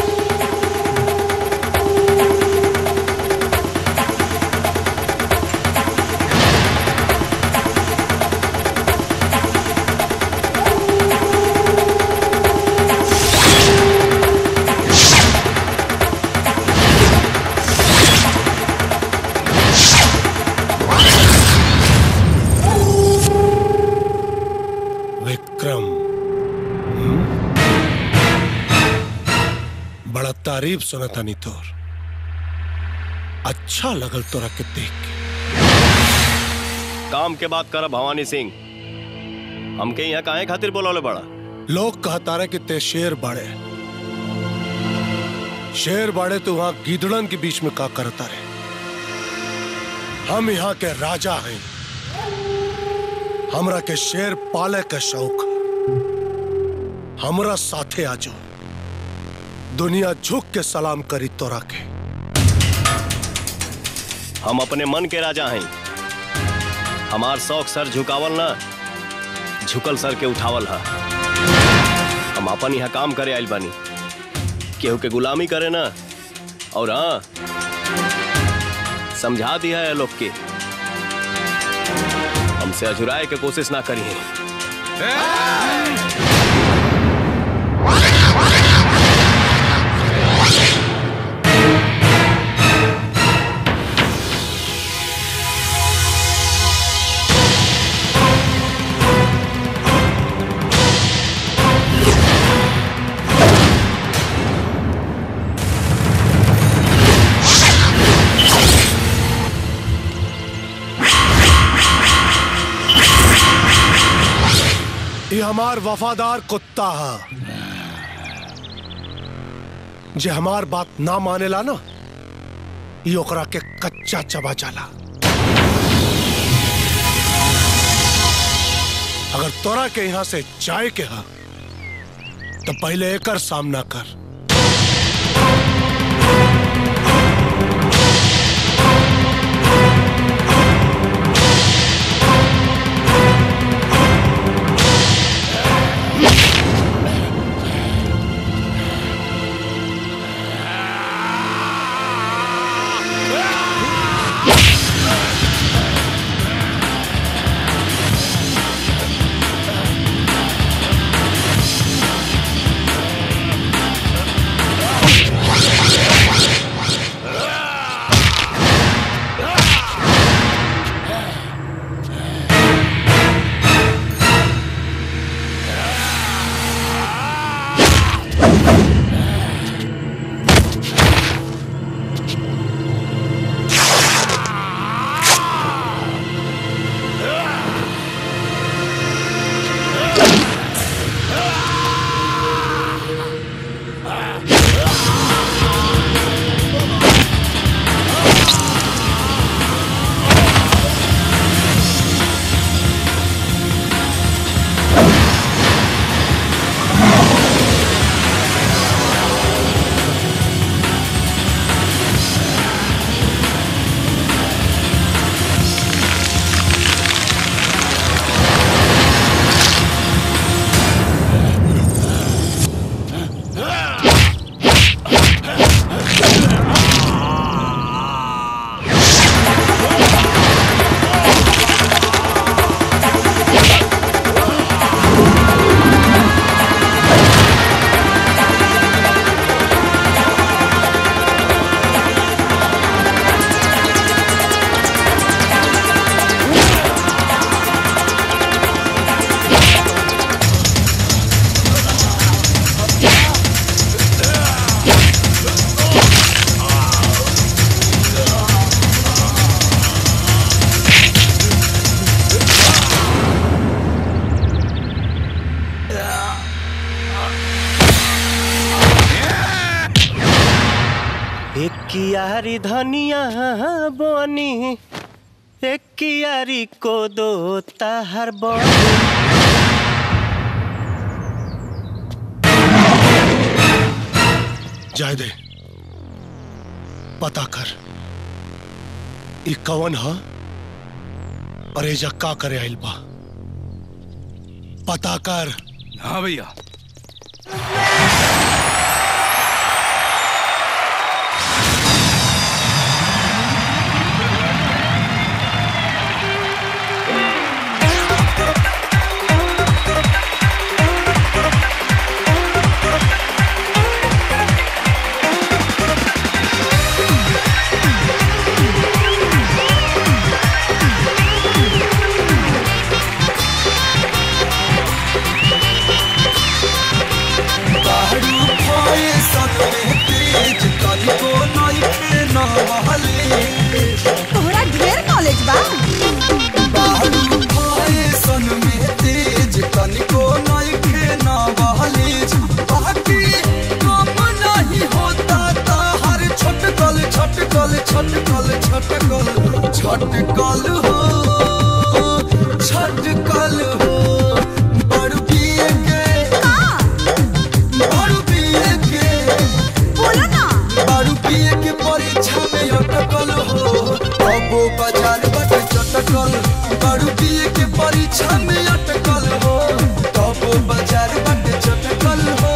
Speaker 6: विक्रम हम्म? बड़ा तारीफ सुना था नी तोर अच्छा लगल तोरा के देख के
Speaker 11: काम के बात कर भवानी सिंह हमके यहाँ काहे खातिर बोलौले बड़ा
Speaker 6: लोग कहता रहे कि ते शेर बाड़े शेर बाड़े तो वहां गीदड़न के बीच में का करता रहे हम यहाँ के राजा हैं हमरा के शेर पाले के शौक है। हमरा साथे आ जाओ दुनिया झुक के सलाम करी तोरा के
Speaker 11: हम अपने मन के राजा हैं हमार शौक सर झुकावल ना झुकल सर के उठावल है हम अपन यहाँ काम करे आइल बानी केहू के गुलामी करे ना और हाँ समझा दिया है लोग के हमसे अजुराए के कोशिश ना करी है
Speaker 6: ये हमार वफादार कुत्ता है जे हमार बात ना मानेला ना ये ओकरा के कच्चा चबा जाला अगर तोरा के यहाँ से जाए के हा तो पहले एकर सामना कर
Speaker 9: ए
Speaker 19: कियारी धनिया बनी एक कियारी को दो ताहर बनी
Speaker 6: जाए दे पता कर ई कवन ह और एजा का करे आइल बा पता कर
Speaker 21: हाँ भैया
Speaker 15: बाहरू भए सतमे तेज कनिको नइखे नहले
Speaker 18: तोहरा ढेर नॉलेज बा
Speaker 15: बाहरू भए सनमे तेज कनिको नइखे नहले बाकी कम नहीं होता ताहर छटकल छटकल छटकल छटकल छटकल हो छटकल हो बड़ पिए के बड़ पिए के
Speaker 18: बोलो ना
Speaker 15: दारू पिए के परीक्षा में अटकल हो अबो बाजार बट चटकल दारू पिए के परीक्षा में अटकल हो अबो बाजार बट चटकल हो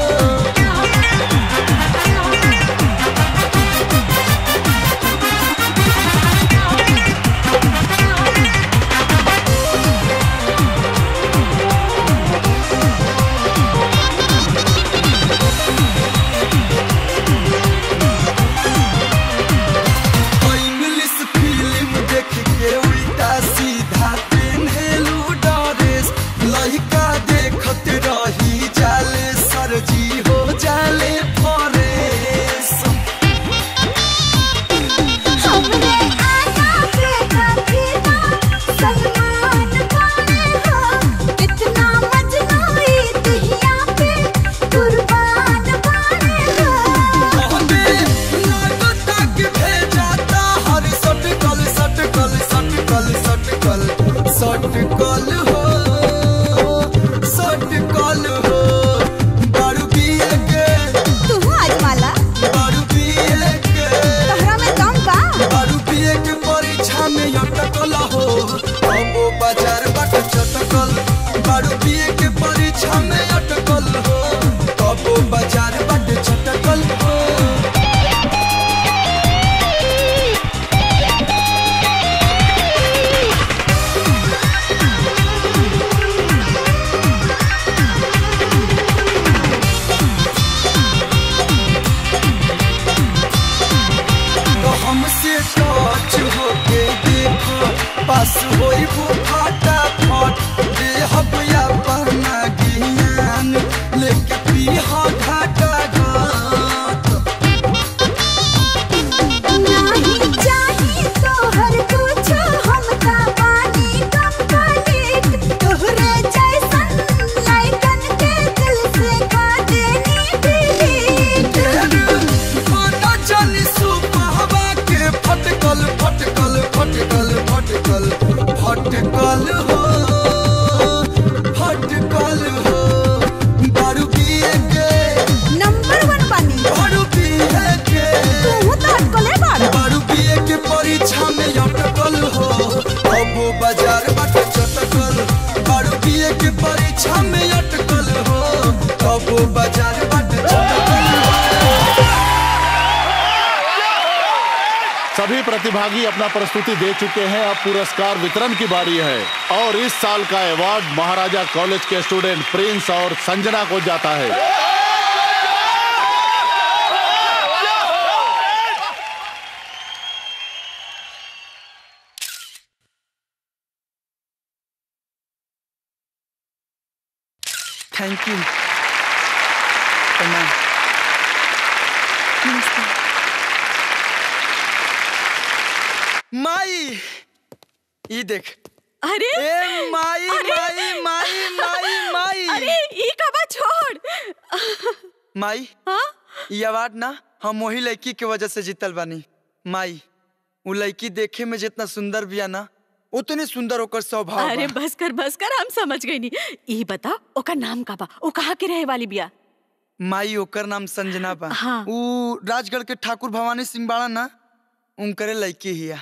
Speaker 15: इंग्लिश फिल्म देख के उल्टा सीधा पेन्हेलू ड्रेस लइका देखत रही जाले सरजी हो जाले फरेस
Speaker 3: हमरे आना पे कभी ना सलमान खाने हो इतना मजनूई दिहिया पे कुर्बान खाने हो
Speaker 15: हमें लागता कि भेजाता हर सटकल सटकल सटकल सटकल सटकल हो सटकल हो दारू पिए के
Speaker 18: तू आज माला
Speaker 15: दारू पिए के
Speaker 18: तोहरा में दम बा
Speaker 15: दारू पिए के परीक्षा में अटकल हो अबो बाजार बाट चटकल दारू पिए के परीक्षा में अटकल हो अबो बाजार बाट चटकल हो तो हमसे टच होके देखो पास होई वो फाटा फट देहब या पहना ज्ञान लेके पीहा घाटा घाट
Speaker 3: नहीं चाही तोहर कुछ हमका पानी कंप्लीट तोहरे जैसन लाइकन के दिल से खा देनी डिलीट
Speaker 15: माना जानी सुपहवा के फटकल फटकल फटकल फटकल फटकल हो फटकल हो दारू पिए के
Speaker 18: नंबर वन बानी
Speaker 15: दारू पिए के
Speaker 18: तू तो अटकले बाड़ा
Speaker 15: दारू पिए के परीक्षा में अटकल हो अबो बाजार बाट चटकल दारू पिए के परीक्षा में अटकल हो अबो बाजार बाट चटकल हो
Speaker 7: सभी प्रतिभागी अपना प्रस्तुति दे चुके हैं अब पुरस्कार वितरण की बारी है और इस साल का अवार्ड महाराजा कॉलेज के स्टूडेंट प्रिंस और संजना को जाता है
Speaker 15: थैंक यू प्रणाम माई ई देख
Speaker 5: अरे
Speaker 15: ए माई
Speaker 5: अरे!
Speaker 15: माई माई माई माई
Speaker 5: अरे ई कबा छोड़
Speaker 15: माई
Speaker 5: हाँ
Speaker 15: ये अवार्ड ना हम वही लड़की के वजह से जीतल बानी माई वो लड़की देखे में जितना सुंदर बिया ना उतने सुंदर ओकर स्वभाव
Speaker 5: अरे
Speaker 15: बा।
Speaker 5: बस कर बस कर हम समझ गई नी ई बता ओकर नाम का बा ओ कहाँ के रहे वाली बिया
Speaker 15: माई ओकर नाम संजना बा
Speaker 5: हाँ।
Speaker 15: ऊ राजगढ़ के ठाकुर भवानी सिंह बाड़ा ना उनकरे लड़की हिया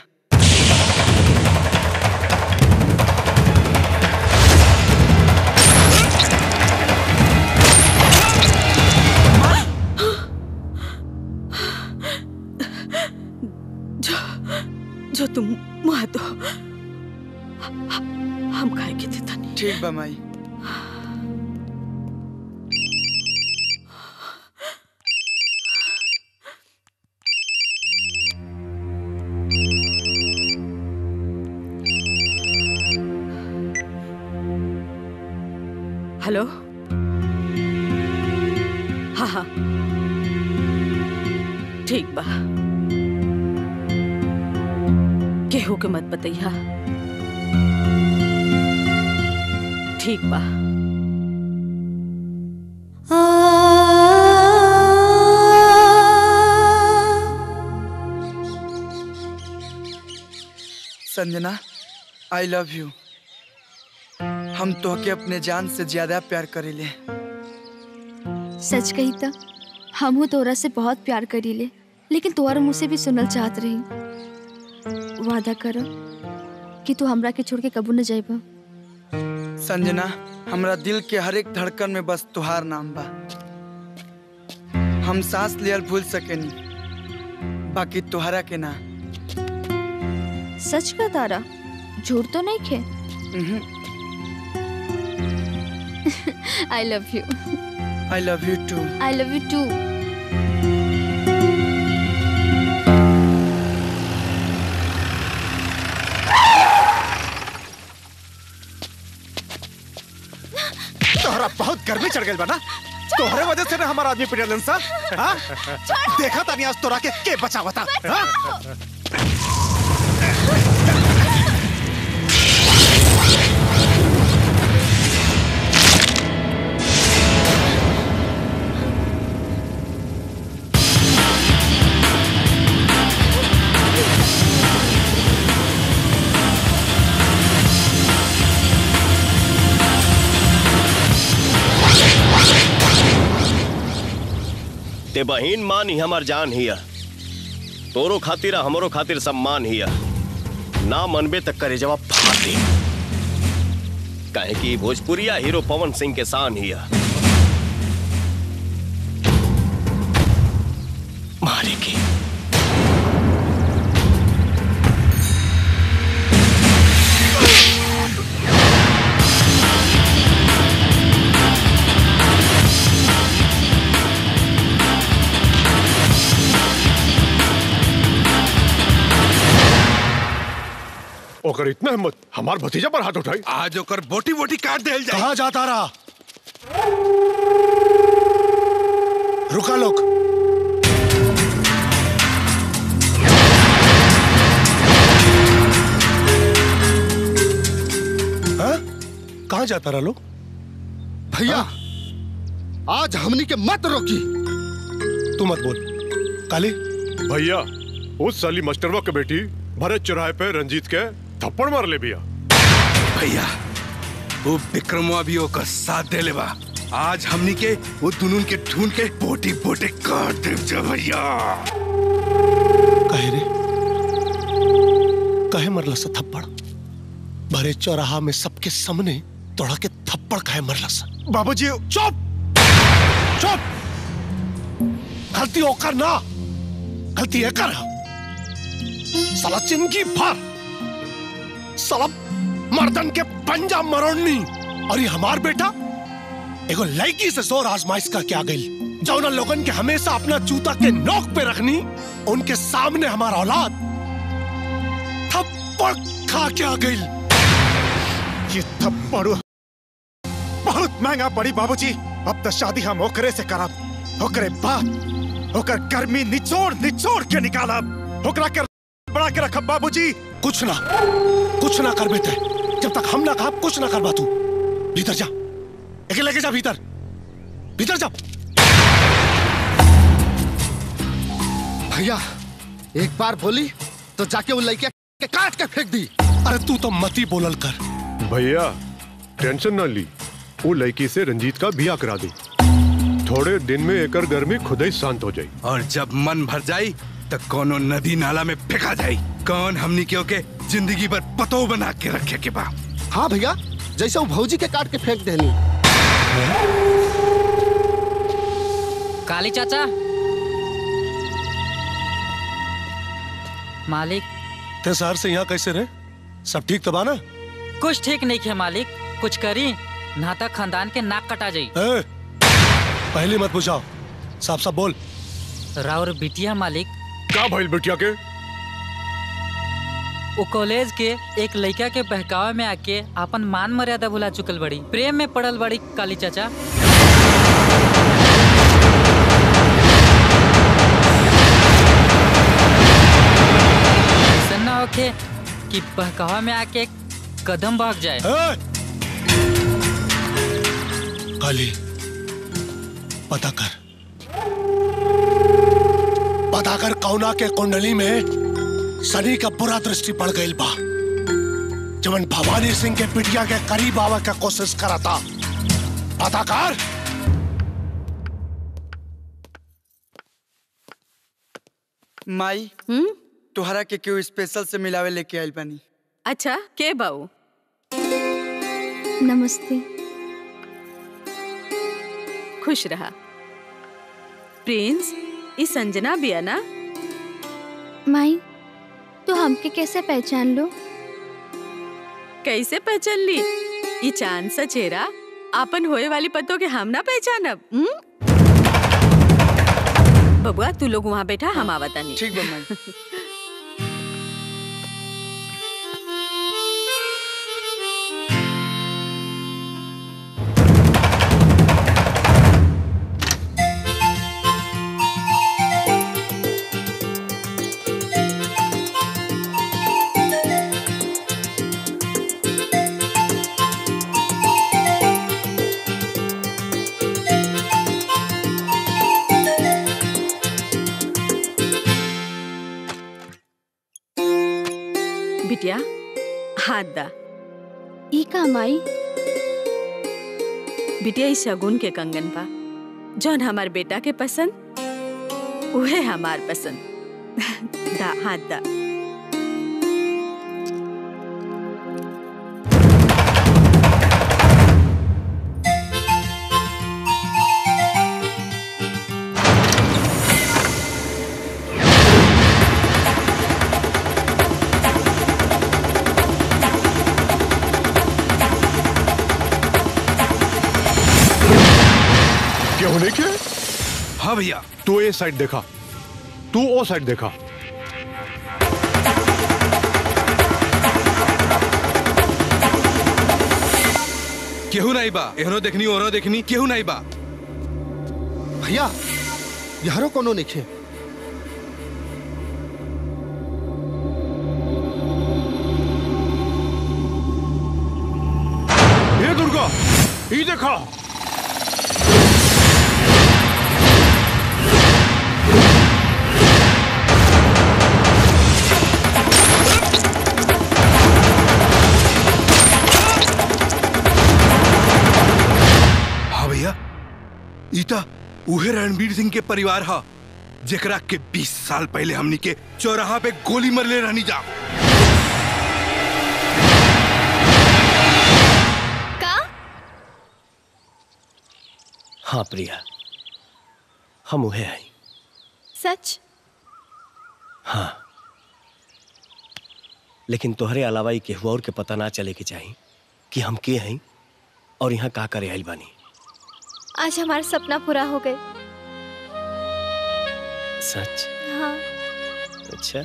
Speaker 5: जो जो तुम मुआ दो हम खाए के थे तनी
Speaker 15: ठीक बा माई
Speaker 5: हेलो हाँ हाँ ठीक बा केहू के मत बतैया ठीक बा
Speaker 15: संजना आई लव यू हम तोहके अपने जान से ज्यादा प्यार करीले
Speaker 18: सच कही तो हमहू तोरा से बहुत प्यार करीले लेकिन तोहर मुँह से भी सुनल चाहत रही वादा करो कि तू हमरा के छोड़ के कबू न जाइबा
Speaker 15: संजना हमरा दिल के हर एक धड़कन में बस तुहार नाम बा हम सांस लियल भूल सकेनी बाकी तुहरा के ना
Speaker 18: सच का तारा झूठ तो नहीं खे I love you
Speaker 15: I love you too
Speaker 18: I love you too
Speaker 6: तोहरा बहुत गर्मी चढ़ गई बा ना तोहरे वजह से ना हमारा आदमी पिटलन सा हाँ? देखा तानी आज तोरा के के बचावता हाँ?
Speaker 11: ते बहिन मान ही हमार जान हिया तोरो खातिर आ हमरो खातिर सम्मान हिया ना मनबे तक करे जवाब फाड़ दे काहे कि भोजपुरिया हीरो पवन सिंह के शान हिया मारे की
Speaker 6: ओकर इतना हिम्मत हमार भतीजा पर हाथ उठाई
Speaker 9: आज ओकर बोटी बोटी काट देल जाए
Speaker 6: कहा जाता रहा रुका लोग हाँ? कहाँ जाता रहा लोग
Speaker 8: भैया आज हमनी के मत रोकी
Speaker 6: तू मत बोल काली
Speaker 9: भैया उस साली मास्टरवा के बेटी भरत चौराहे पे रंजीत के थप्पड़ मार ले भैया
Speaker 21: भैया वो विक्रमवा भी ओकर साथ दे लेबा आज हमनी के वो दुनून के ढूंढ के बोटी बोटी काट देव जा भैया
Speaker 6: कहे रे कहे मरला सा थप्पड़ भरे चौराहा में सबके सामने तोड़ा के थप्पड़ कहे मरला सा बाबूजी चुप चुप गलती होकर ना गलती है कर साला चिंकी भर साला मर्दन के पंजा मरोड़नी और ये हमार बेटा एगो लड़की से जोर आजमाइश करके आ गई जो उन लोगन के हमेशा अपना जूता के नोक पे रखनी उनके सामने हमारा औलाद थप्पड़ खा के आ गई
Speaker 12: ये थप्पड़ बहुत महंगा पड़ी बाबूजी अब तो शादी हम ओकरे से करब ओकरे बाद ओकर गर्मी निचोड़ निचोड़ के निकालब ओकरा के बड़ा के रखब बाबूजी
Speaker 6: कुछ ना कुछ ना कर बेटे जब तक हम ना कहा कुछ ना कर तू भीतर जा एक लेके जा भीतर भीतर जा
Speaker 8: भैया एक बार बोली तो जाके उन लड़के के काट के फेंक दी
Speaker 6: अरे तू तो मती बोलल कर
Speaker 13: भैया टेंशन ना ली वो लड़की से रंजीत का बिया करा दी थोड़े दिन में एकर गर्मी खुद ही शांत हो जाई
Speaker 21: और जब मन भर जाई तो कोनो नदी नाला में फेंका जाई कौन हमनी के ओके जिंदगी भर पतो बना के रखे के बा
Speaker 8: हाँ भैया जैसे वो भौजी के काट के फेंक देनी
Speaker 22: काली चाचा मालिक
Speaker 6: ते शहर से यहाँ कैसे रहे सब ठीक तबा ना
Speaker 22: कुछ ठीक नहीं है मालिक कुछ करी नाता खानदान के नाक कटा जाई
Speaker 6: ए, पहले मत पूछाओ साफ साफ बोल
Speaker 22: राउर बिटिया मालिक
Speaker 13: का भइल बिटिया के
Speaker 22: वो कॉलेज के एक लड़का के बहकावे में आके अपन मान मर्यादा भुला चुकल बड़ी प्रेम में पड़ल बड़ी काली चाचा ऐसा ना होके कि बहकावा में आके कदम भाग जाए
Speaker 6: काली पता कर पता कर कौना के कुंडली में शनि का बुरा दृष्टि पड़ गई बा जवन भवानी सिंह के पिटिया के करीब आवे का कोशिश करा था पता कर
Speaker 23: माई तोहरा के क्यों स्पेशल से मिलावे लेके आइल बानी
Speaker 5: अच्छा के बाऊ
Speaker 18: नमस्ते
Speaker 5: खुश रहा प्रिंस ई संजना बिया ना
Speaker 18: माई तो हमके कैसे पहचान लो
Speaker 5: कैसे पहचान ली ई चांद सा चेहरा आपन होए वाली पतों के हम ना पहचानब हम्म? बबुआ तू लोग वहाँ बैठा हम आवता नहीं
Speaker 23: ठीक बा माई
Speaker 5: बिटिया हाथ दा
Speaker 18: ई का माई
Speaker 5: बिटिया इस शगुन के कंगन पा जौन हमार बेटा के पसंद उहे हमार पसंद दा हाथ दा
Speaker 13: क्या होने क्या
Speaker 21: हाँ भैया
Speaker 13: तू ये साइड देखा तू वो साइड देखा
Speaker 21: केहू नहीं बा एहनो देखनी ओहनो देखनी केहू नहीं बा
Speaker 8: भैया यारो कोनो निखे
Speaker 13: ये दुर्गा ये देखा
Speaker 21: हाँ भैया ईता उहे रणवीर सिंह के परिवार हा जेकरा के 20 साल पहले हमनी के चौराहा पे गोली मरले रहनी जा
Speaker 10: का
Speaker 11: हाँ प्रिया हम उहे आई
Speaker 10: सच
Speaker 11: हाँ लेकिन तोहरे अलावा ही केहू और के पता ना चले के चाही कि हम के हई और यहाँ का करे आइल बानी
Speaker 10: आज हमारा सपना पूरा हो गए
Speaker 11: सच
Speaker 10: हाँ
Speaker 11: अच्छा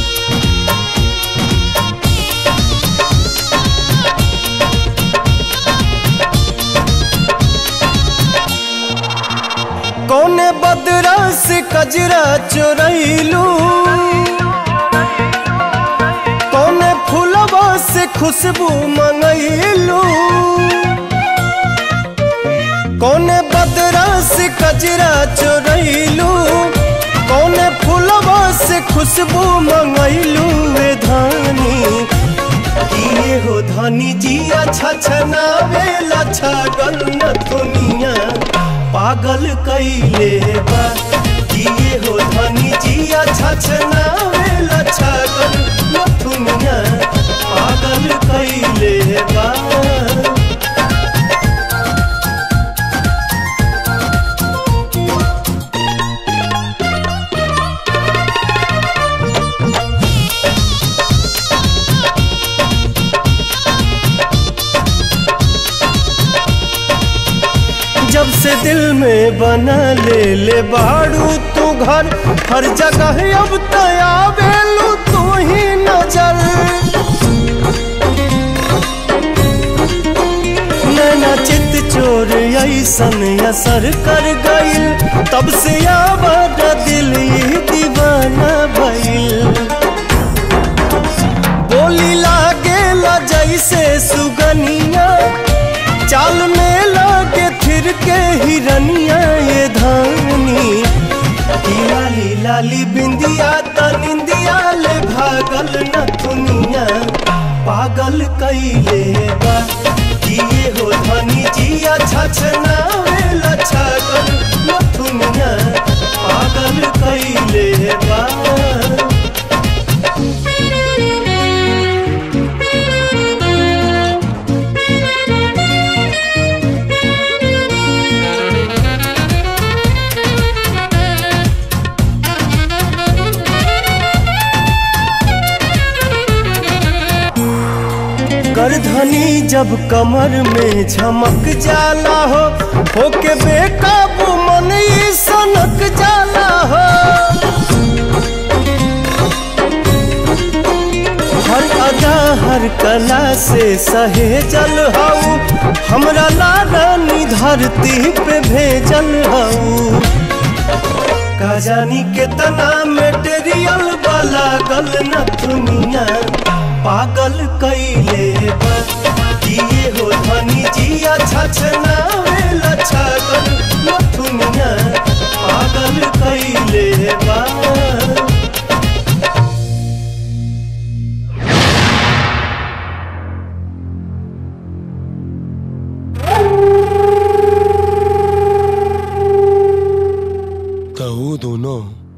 Speaker 3: Thank
Speaker 19: कजरा चोरैलू कौने फूलवा से खुशबू मंगैलू कौने बदरा से कजरा चोरैलू कौने फूलवा से खुशबू मंगैलू वे धानी किए हो धनी जी अच्छा छनावे लच्छा गल न दुनिया पागल कैले बा किए हो धनी जी अच्छा छनावे लच्छा गल न दुनिया पागल कैले बा जब से दिल में बना ले ले बाड़ू तू घर हर जगह अब तया बेलू तू ही नजर नैना चित चोर ऐसन असर कर गइल तब से आवाज दिल ही दीवाना भइल बोली लागे ला जैसे सुगनिया चाल में लागे फिर के हिरनिया ये धानी की लाली लाली बिंदिया त निंदिया ले भागल न दुनिया पागल कैले बा किए हो धनी जिया छछना वेला छागल न दुनिया पागल कैले बा करधनी जब कमर में झमक जाला हो होके बेकाबू मन ई सनक जाला हो हर अदा हर कला से सहेजल हऊ हमरा लारानी धरती पे भेजल हऊ का जानी कितना मेटेरियल वाला गल न दुनिया पागल कैले बा किए हो धनी जिया छछना वेला छागल न दुनिया पागल कैले बा
Speaker 6: तो वो दोनों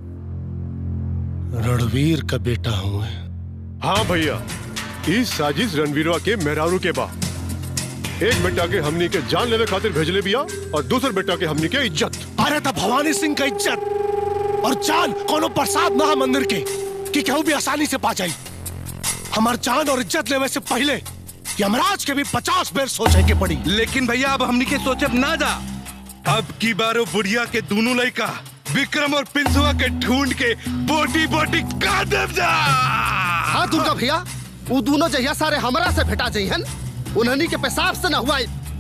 Speaker 6: रणवीर का बेटा हूँ
Speaker 13: हाँ भैया इस साजिश रणवीरवा के मेहरारू के बा एक बेटा के हमनी के जान लेवे खातिर भेजले बिया और दूसरे बेटा के हमनी के इज्जत
Speaker 6: अरे तो भवानी सिंह का इज्जत और जान कोनो प्रसाद ना मंदिर के कि केहू भी आसानी से पा जाई हमार जान और इज्जत लेवे से पहले यमराज के भी पचास बेर सोचे के पड़ी
Speaker 21: लेकिन भैया अब हमनी के सोचब ना जा अब की बारो बुढ़िया के दोनों लड़का विक्रम और पिंसुआ के ढूंढ के बोटी बोटी काट देव जा
Speaker 8: हाँ दुर्गा भैया वो दोनों जहिया सारे हमरा से भेटा जइहन उन्हनी के पेशाब से न हुआ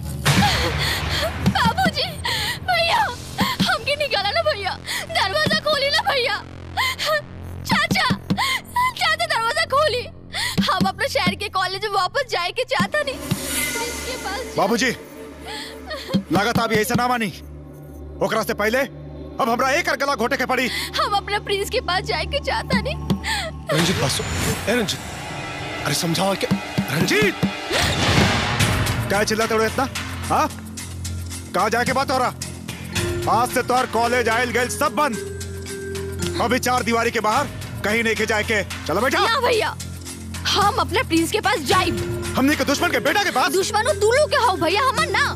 Speaker 17: बाबूजी भैया हमके निकाला ना भैया दरवाजा खोली ना भैया चाचा चाचा दरवाजा खोली हम अपने शहर के कॉलेज में वापस जाए के चाहता नहीं इसके पास
Speaker 12: बाबूजी लागत अभी ऐसा ना मानी ओकरा से पहले अब हमरा एक और गला घोटे के पड़ी
Speaker 17: हम अपने प्रिंस के पास जाए के चाहता नहीं
Speaker 6: रंजीत बस ए रंजीत अरे समझाओ क्या रंजीत
Speaker 12: क्या चिल्लाते हो इतना हाँ कहा जाके बात हो रहा आज से तोहर कॉलेज आयल गए सब बंद अभी चार दीवारी के बाहर कहीं नहीं के जाए के चलो बेटा
Speaker 17: ना भैया हम अपने प्रिंस के पास जाए
Speaker 12: हमने के दुश्मन के बेटा के पास
Speaker 17: दुश्मन तू लोग के हो भैया हमर ना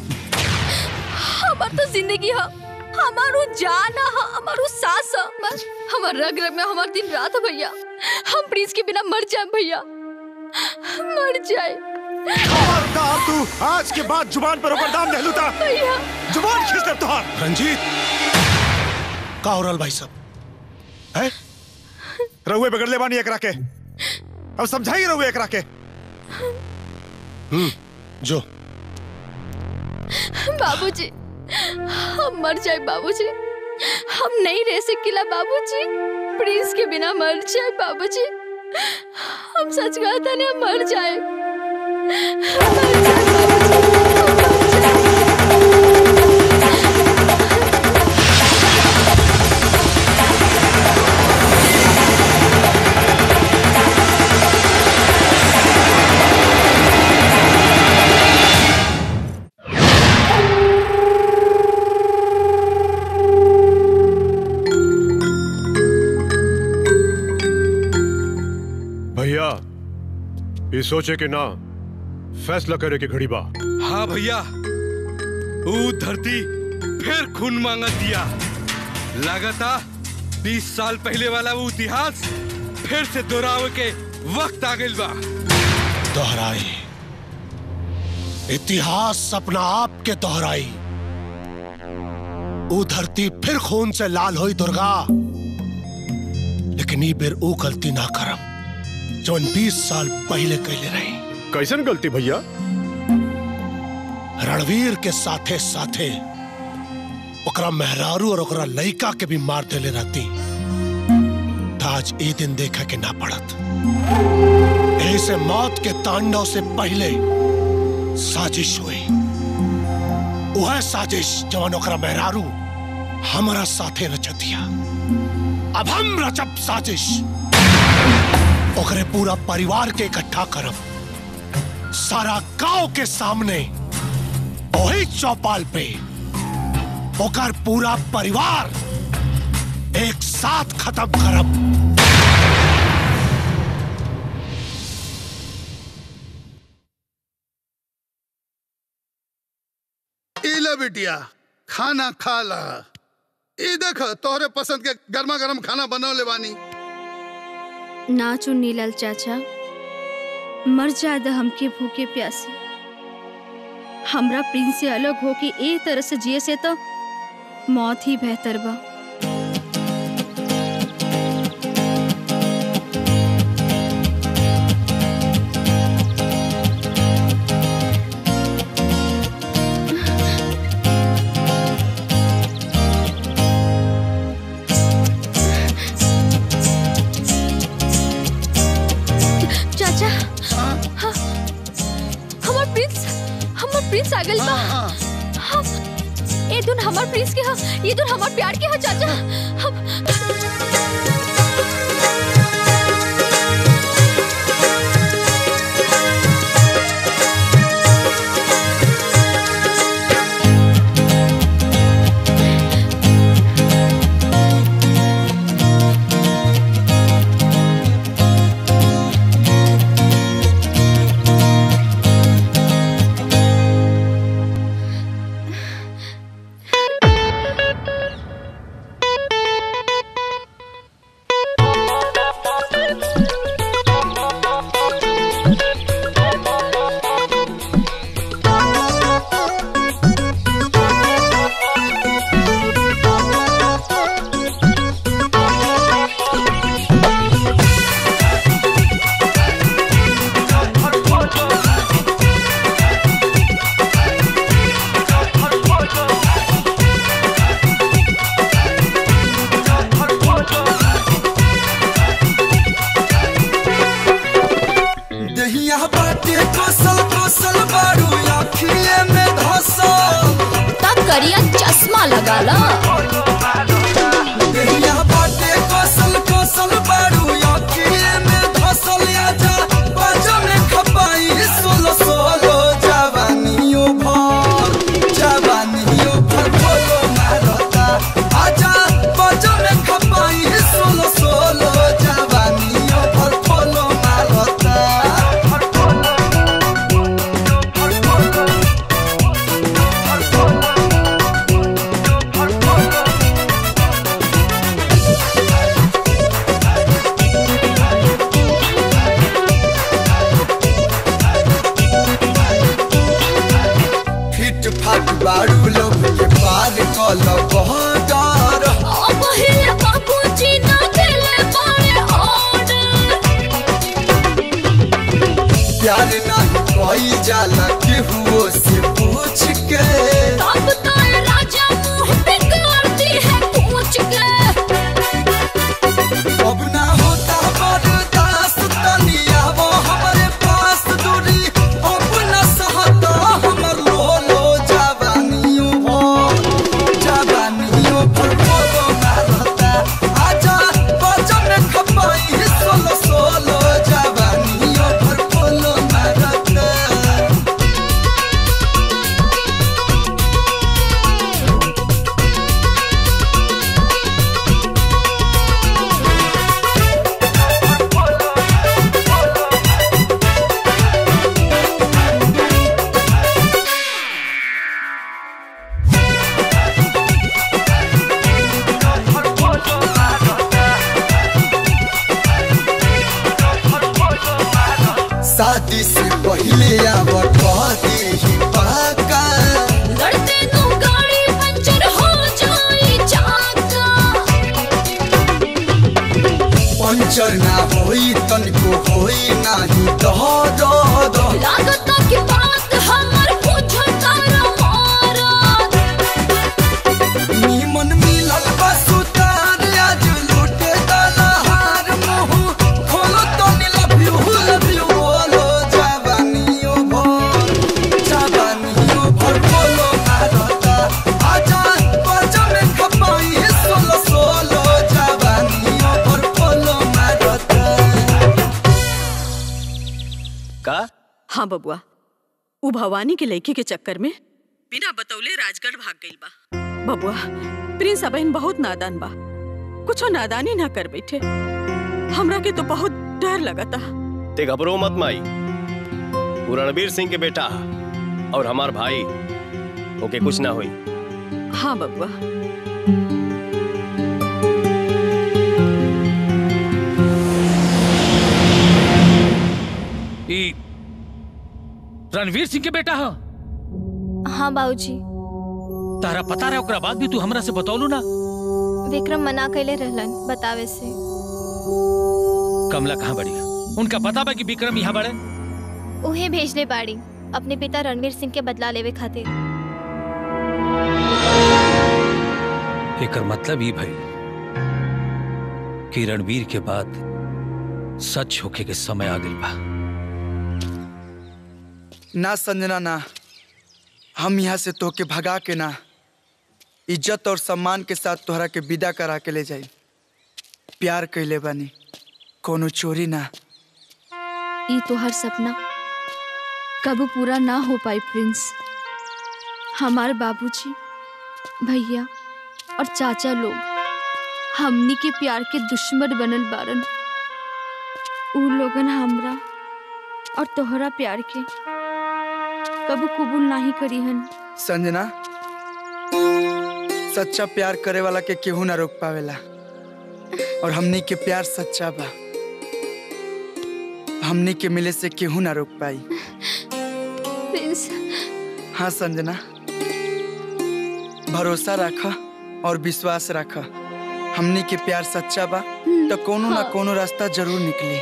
Speaker 17: हमार तो जिंदगी है हमारो जान है हमारो सांस है बस हमार रग रग में हमार दिन रात है भैया हम प्रिंस के बिना मर जाए भैया मर जाए
Speaker 12: खबरदार तू आज के बाद जुबान पर ऊपर दाम नहीं लूटा
Speaker 17: भैया
Speaker 12: जुबान खींच दे तुहार
Speaker 6: रंजीत का हो रहल भाई साहब
Speaker 12: है रहुए बिगड़ ले बानी एकरा के अब समझाई रहुए एकरा के
Speaker 6: हम्म जो
Speaker 17: बाबूजी हम मर जाए बाबूजी
Speaker 18: हम नहीं रह सकीला बाबूजी प्रिंस के बिना मर जाए बाबूजी हम सच कहता नहीं हम मर जाए मर जाए
Speaker 13: भैया ये सोचे कि ना फैसला करे कि घड़ी बा
Speaker 21: हाँ भैया ऊ धरती फिर खून मांगा दिया लगाता बीस साल पहले वाला वो इतिहास फिर से दोहरावे के वक्त आ गइल बा
Speaker 6: दोहराई इतिहास अपना आप के दोहराई ऊ धरती फिर खून से लाल हुई दुर्गा लेकिन ई बेर ऊ गलती ना करम जौन बीस साल पहले कैले रही
Speaker 13: कैसन गलती भैया
Speaker 6: रणवीर के साथे साथे ओकरा मेहरारू और ओकरा लइका के भी मार देले रहती त आज ए दिन देखा के ना पड़त ऐसे मौत के तांडव से पहले साजिश हुई वह साजिश जवन ओकरा मेहरारू हमारा साथे रचतिया अब हम रचब साजिश ओकरे पूरा परिवार के इकट्ठा करब सारा गांव के सामने वही चौपाल पे ओकर पूरा परिवार एक साथ खत्म करब
Speaker 2: इला बिटिया खाना खा ला ई देख तोहरे पसंद के गर्मा गर्म खाना बनौले बानी
Speaker 18: ना चुन्नीलाल चाचा मर जादा हमके भूखे प्यासे हमरा प्रिंस से अलग होके ए तरह से जिए से तो मौत ही बेहतर बा चाचा हाँ, हमार प्रिंस हमार प्रिंस आ गइल बा हम ए दुन हमार प्रिंस के हा ये दुन हमार प्यार के हा चाचा हम
Speaker 15: दहिया बाटे कोसल कोसल बारू आँखिए में धसल
Speaker 18: तब करिया चश्मा लगा ला
Speaker 15: दहिया बाटे कोसल कोसल बारू आँखिए में धसल आजा बाजा में खपाई सोलो सोलो जवानियों भर जवानियों भर बोलो मारता आजा बाजा में खपाई सोलो सोलो जवानियों भर बोलो मारता
Speaker 3: Thank you.
Speaker 15: शादी से पहले अब कहती ही पाका
Speaker 3: लड़ते नु गाड़ी पंचर हो जाई चाका
Speaker 15: पंचर ना होई तनिको होई नाही दर्द
Speaker 3: लागता कि बात हमर पूछो तारा मारा
Speaker 15: निमन मिलल बा सुतार आज लूटे दलहार मुंह खोलो तो नी लव यू लव यू बोलो जवानियो भर जवानियो भर बोलो भारता आजा बाजा में खपाई सोलो सोलो जवानियो भर बोलो भारता
Speaker 11: का
Speaker 5: हाँ बबुआ उ भवानी के लड़की के चक्कर में बिना बतौले राजगढ़ भाग गई बा बबुआ प्रिंस अबहिन बहुत नादान बा कुछो नादानी ना कर बैठे हमरा के तो बहुत डर लगता
Speaker 11: ते घबरो मत माई वो रणवीर सिंह के बेटा और हमार भाई ओके कुछ ना हुई
Speaker 5: हाँ बबुआ
Speaker 4: ई रणवीर सिंह के बेटा हो
Speaker 10: हाँ बाबूजी
Speaker 4: तारा पता रहे ओकरा बाद भी तू हमरा से बतौलू ना
Speaker 10: विक्रम मना कैले रहलन बतावे से
Speaker 4: कमला कहाँ बड़ी उनका पता बा कि विक्रम यहाँ बड़े
Speaker 10: उहे भेजले बाड़ी अपने पिता रणवीर सिंह के बदला लेवे खातिर
Speaker 4: एकर मतलब ई भइल कि रणवीर के बाद सच होके के समय आ गइल बा
Speaker 23: ना संजना ना हम यहाँ से तोके भगा के ना इज्जत और सम्मान के साथ तोहरा के विदा करा के ले जाई प्यार कैले बानी कोनो चोरी ना
Speaker 18: ई तो हर सपना कबू पूरा ना हो पाई प्रिंस हमारे बाबूजी भैया और चाचा लोग हमनी के प्यार के दुश्मन बनल बारन उ लोगन हमरा और तोहरा प्यार के कबू कबूल नहीं करी हन
Speaker 23: संजना सच्चा प्यार करे वाला के केहू ना रोक पावेला और हमनी के प्यार सच्चा बा हमनी के मिले से केहू ना रोक पाई
Speaker 18: प्रिंस
Speaker 23: हाँ संजना भरोसा रख और विश्वास रख हमनी के प्यार सच्चा बा तो कोनो ना कोनो रास्ता जरूर निकली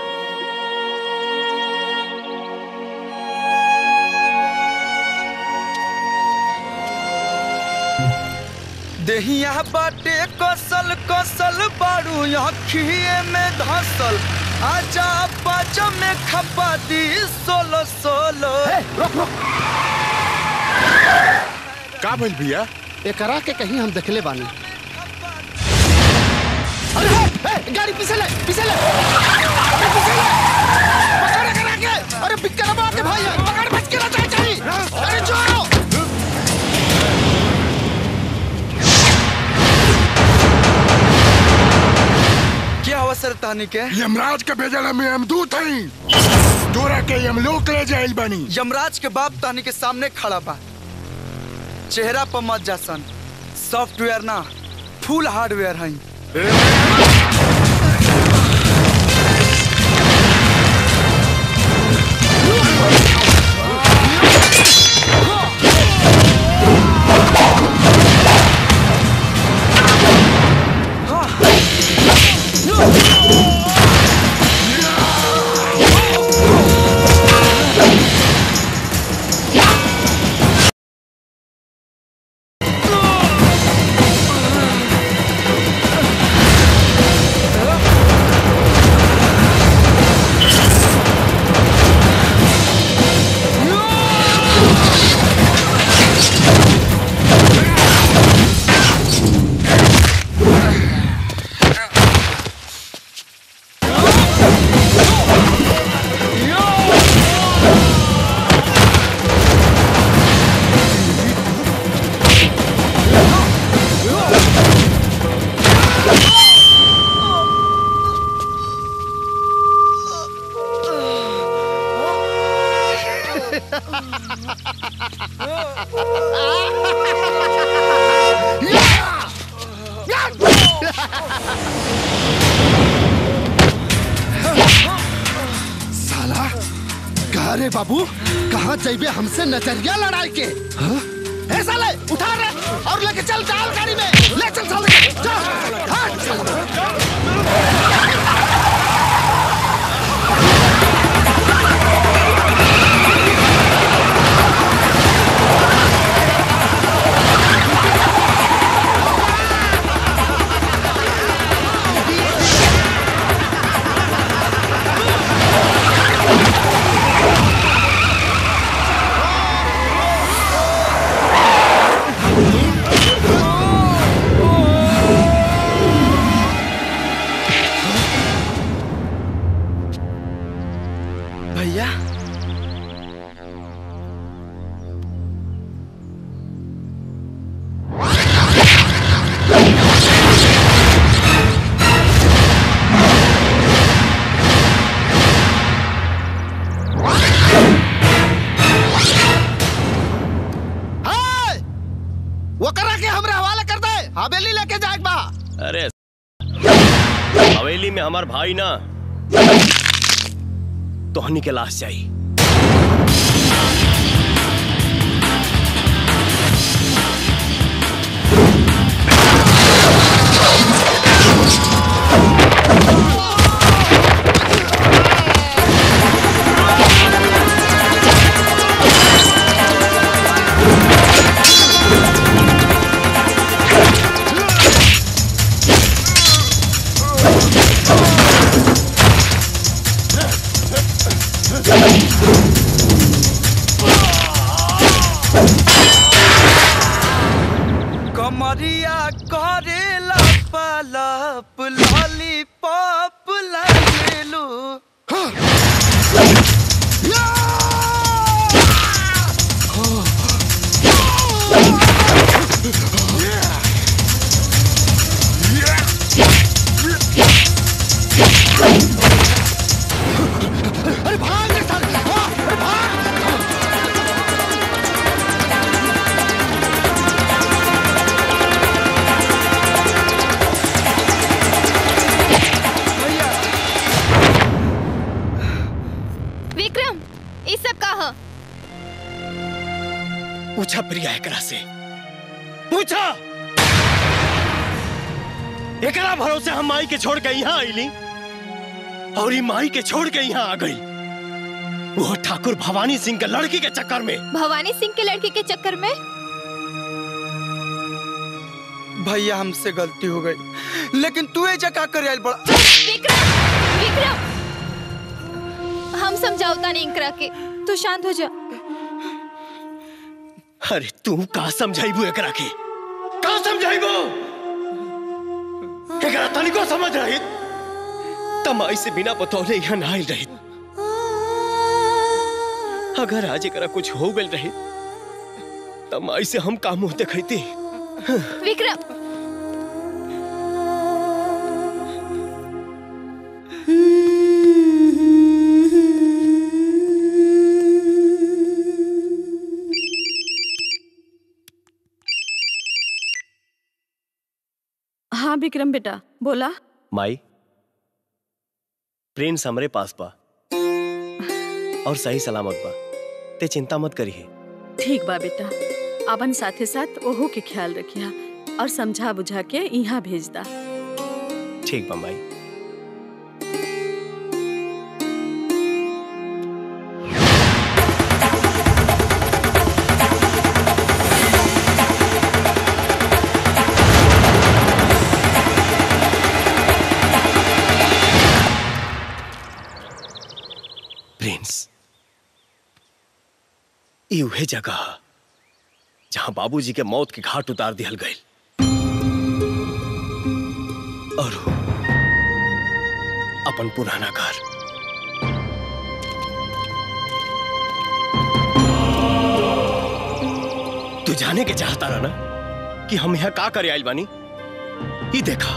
Speaker 23: देहिया बाटे कसल कसल बारू अखिए में धसल आजा बाजा में खपा दी सोलो सोलो
Speaker 6: का भइल भैया
Speaker 8: एकरा के कहीं हम देखले बानी अरे हे, हे, गाड़ी पीछे ले पीछे ले अरे पीछे ले पकड़ एकरा के अरे बिक्कर बात के भाई पकड़ बच के ना जाए चाहिए अरे जो
Speaker 23: क्या अवसर तानी के
Speaker 6: यमराज के भेजल में हम दूत हई तोरा के यमलोक ले जाइल बनी
Speaker 23: यमराज के बाप तानी के सामने खड़ा बा चेहरा पर मत जासन सॉफ्टवेयर ना फुल हार्डवेयर हई
Speaker 8: अरे बाबू कहाँ जाइबे हमसे नजरिया लड़ाई के हाँ? ए साले उठा रे और लेके चल डाल गाड़ी में ले चल साले चल हट
Speaker 23: भैया
Speaker 8: हाय! वो करा के हमरा हवाले कर दे हवेली लेके जाए बा
Speaker 11: अरे हवेली में हमार भाई ना तोहनी के लाश चाहिए
Speaker 23: कमरिया करेला पलप लॉलीपॉप लगेलू
Speaker 8: अरे भाग रे साले हाँ, अरे भाग
Speaker 10: विक्रम ये सब का ह
Speaker 11: पूछा प्रिया एकरा से पूछा एकरा भरोसे हम माई के छोड़ के यहाँ आईली और ई माई के छोड़ के यहाँ आ गई वो ठाकुर भवानी सिंह के लड़की के चक्कर में
Speaker 10: भवानी सिंह के लड़के के चक्कर में
Speaker 23: भैया हमसे गलती हो गई लेकिन तू ये जगह कर आइल बड़ा
Speaker 10: विक्रम विक्रम हम समझाओता नहीं इंकरा के तू शांत हो जा
Speaker 11: अरे तू का समझाइबू एकरा के का समझाइबू एकरा तनिको समझ रही तमाई से बिना बतौले यहाँ ना आइल रही अगर आज एकरा कुछ हो गल रही तमाई से हम का मुंह देखती
Speaker 10: विक्रम
Speaker 5: हाँ विक्रम बेटा बोला
Speaker 11: माई प्रिंस हमरे पास बा और सही सलामत बा ते चिंता मत करिए
Speaker 5: ठीक बा बेटा अपन साथे साथ ओहो के ख्याल रखिया और समझा बुझा के यहाँ भेज दा
Speaker 11: ठीक बा माई प्रिंस ई उहे जगह ह, जहां बाबूजी के मौत के घाट उतार दिहल गए और वो अपन पुराना घर तू जाने के चाहता रहा ना कि हम यहाँ का करे आइल बानी ई देखा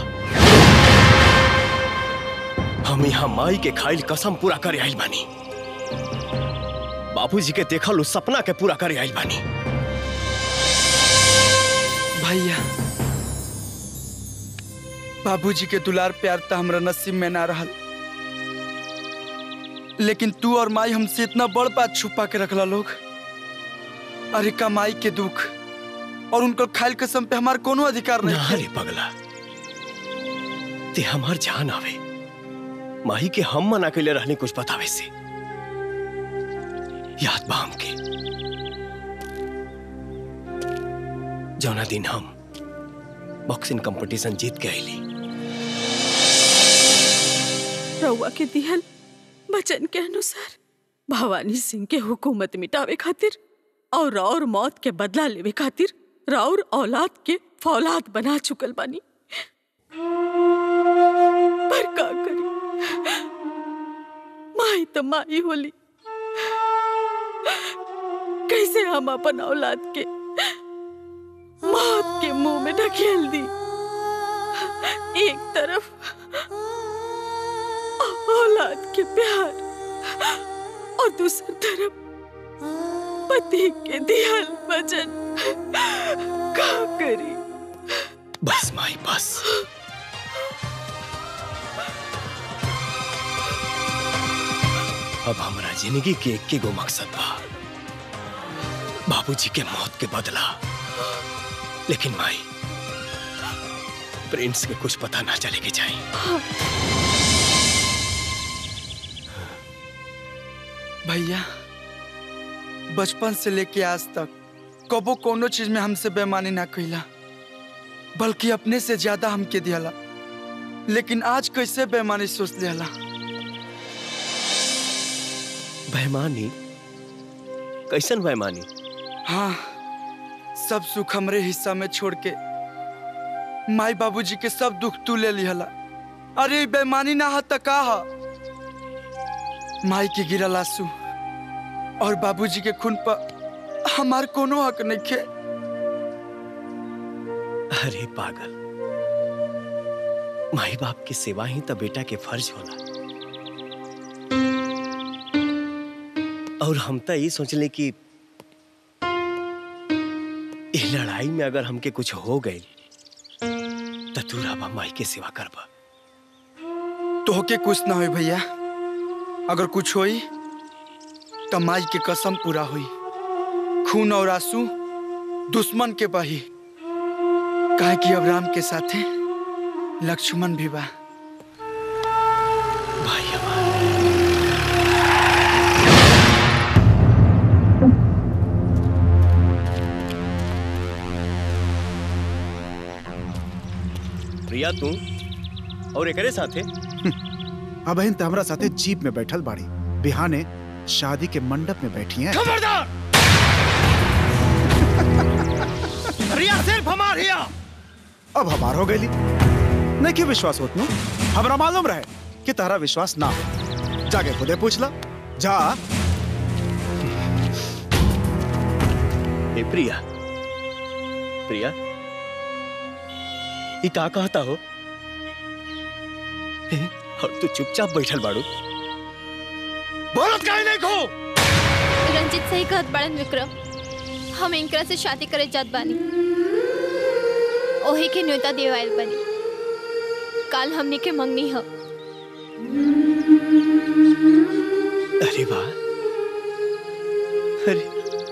Speaker 11: हम यहाँ माई के खाइल कसम पूरा करे आइल बानी बाबूजी के देखल उस सपना के पूरा करे आइल बानी
Speaker 23: भैया बाबूजी के दुलार प्यार तो हमरा नसीब में ना रहल लेकिन तू और माई हमसे इतना बड़ बात छुपा के रखला लोग अरे कमाई के दुख और उनकर खाइल कसम पे हमार कोनो अधिकार नहीं
Speaker 11: ना रे पगला ते हमार जान आवे माही के हम मना के लिए रहने कुछ बतावे से याद बा हमके जौना दिन हम बॉक्सिंग कंपटीशन जीत के आईली
Speaker 5: रउआ के दिहल वचन के अनुसार भवानी सिंह के हुकूमत मिटावे खातिर और और मौत के बदला लेवे खातिर राउर औलाद के फौलाद बना चुकल बानी पर का करी माई तो माई होली कैसे हम अपन औलाद के मौत के मुंह में ढकेल दी एक तरफ औलाद के प्यार और दूसरी तरफ पति के दियल वचन का करी
Speaker 11: बस माई बस अब हमारा जिंदगी के एक के गो मकसद बा बाबूजी के मौत के बदला लेकिन माई प्रिंस के कुछ पता ना चले के चाहिए
Speaker 23: भैया बचपन से लेके आज तक कबो कोनो चीज में हमसे बेमानी ना कैला बल्कि अपने से ज्यादा हमके दियाला लेकिन आज कैसे बेमानी सोच लियाला
Speaker 11: बेईमानी कैसन बेईमानी
Speaker 23: हाँ सब सुख हमरे हिस्सा में छोड़ के माई बाबूजी के सब दुख तू ले लिहला अरे ई बेईमानी ना हा त का हा माई के गिरल आंसू और बाबूजी के खून पर हमार कोनो हक नहीं खे
Speaker 11: अरे पागल माई बाप की सेवा ही तो बेटा के फर्ज होला और हम तो ये सोचले कि ये लड़ाई में अगर हमके कुछ हो गई तो तू राबा माई के सेवा करबा
Speaker 23: तोहके कुछ ना होई भैया अगर कुछ होई तो माई के कसम पूरा हुई खून और आंसू दुश्मन के बही काहे कि अब राम के साथे लक्ष्मण भी बा
Speaker 11: प्रिया तू और एकरे साथे
Speaker 12: अब तो हमरा साथे जीप में बैठल बाड़ी बिहाने शादी के मंडप में बैठी हैं
Speaker 6: खबरदार रिया सिर्फ हमार हिया
Speaker 12: अब हमार हो गई नहीं कि विश्वास होत नु हमरा मालूम रहे कि तारा विश्वास ना हो जाके खुदे पूछ ला जा
Speaker 11: ए प्रिया प्रिया ये का कहता हो ए, और तू चुपचाप बैठल बाड़ू
Speaker 6: बोलत काहे नहीं खो
Speaker 10: रंजित सही कहत बड़न विक्रम हम इनकरा से शादी करे जात बानी ओही के न्योता देवाइल बनी काल हमनी के मंगनी ह
Speaker 11: अरे वाह अरे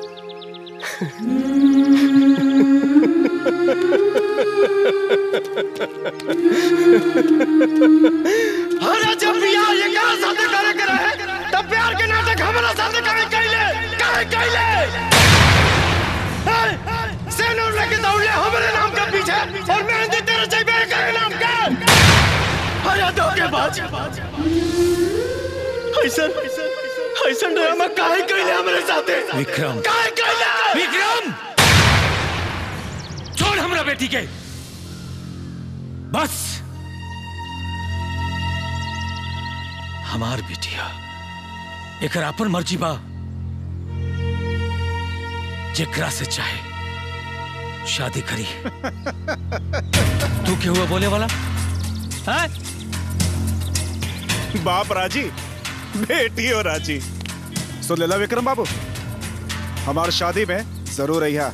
Speaker 6: अरे जब बियाह ये कहा साथे करे के रहे तब प्यार के नाटक हमरा साथे करे कैले काहे कैले सेनूर लेके दौड़ले हमरे नाम के पीछे और मेहंदी तेरे चाहिए करे नाम के अरे धोखेबाज ऐसा ऐसा ड्रामा काहे कैले हमरे साथे
Speaker 4: विक्रम
Speaker 6: काहे कैले
Speaker 4: विक्रम छोड़ हमरा बेटी के बस हमार बेटिया एकर अपन मर्जी बा जेकरा से चाहे शादी करी तू क्यों हुआ बोले वाला है
Speaker 12: बाप राजी बेटी हो राजी सुन लेला विक्रम बाबू हमार शादी में जरूर रहिया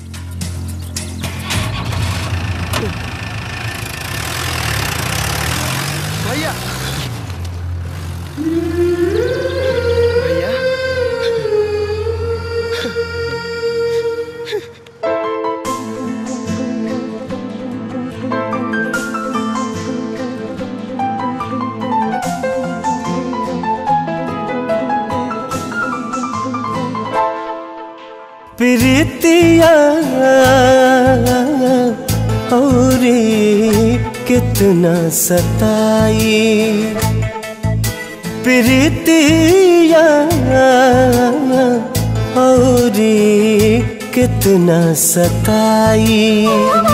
Speaker 23: भैया
Speaker 19: कितना सताई प्रीतिया और कितना सताई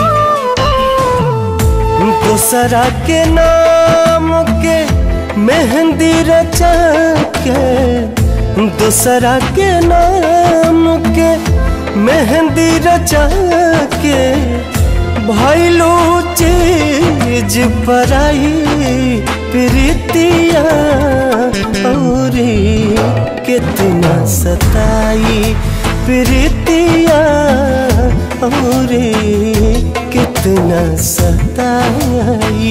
Speaker 19: दूसरा के नाम के मेहंदी रचा के दूसरा के नाम के मेहंदी रचा के भैलू चीज पराई प्रीतिया और कितना सताई प्रीतिया और कितना सताई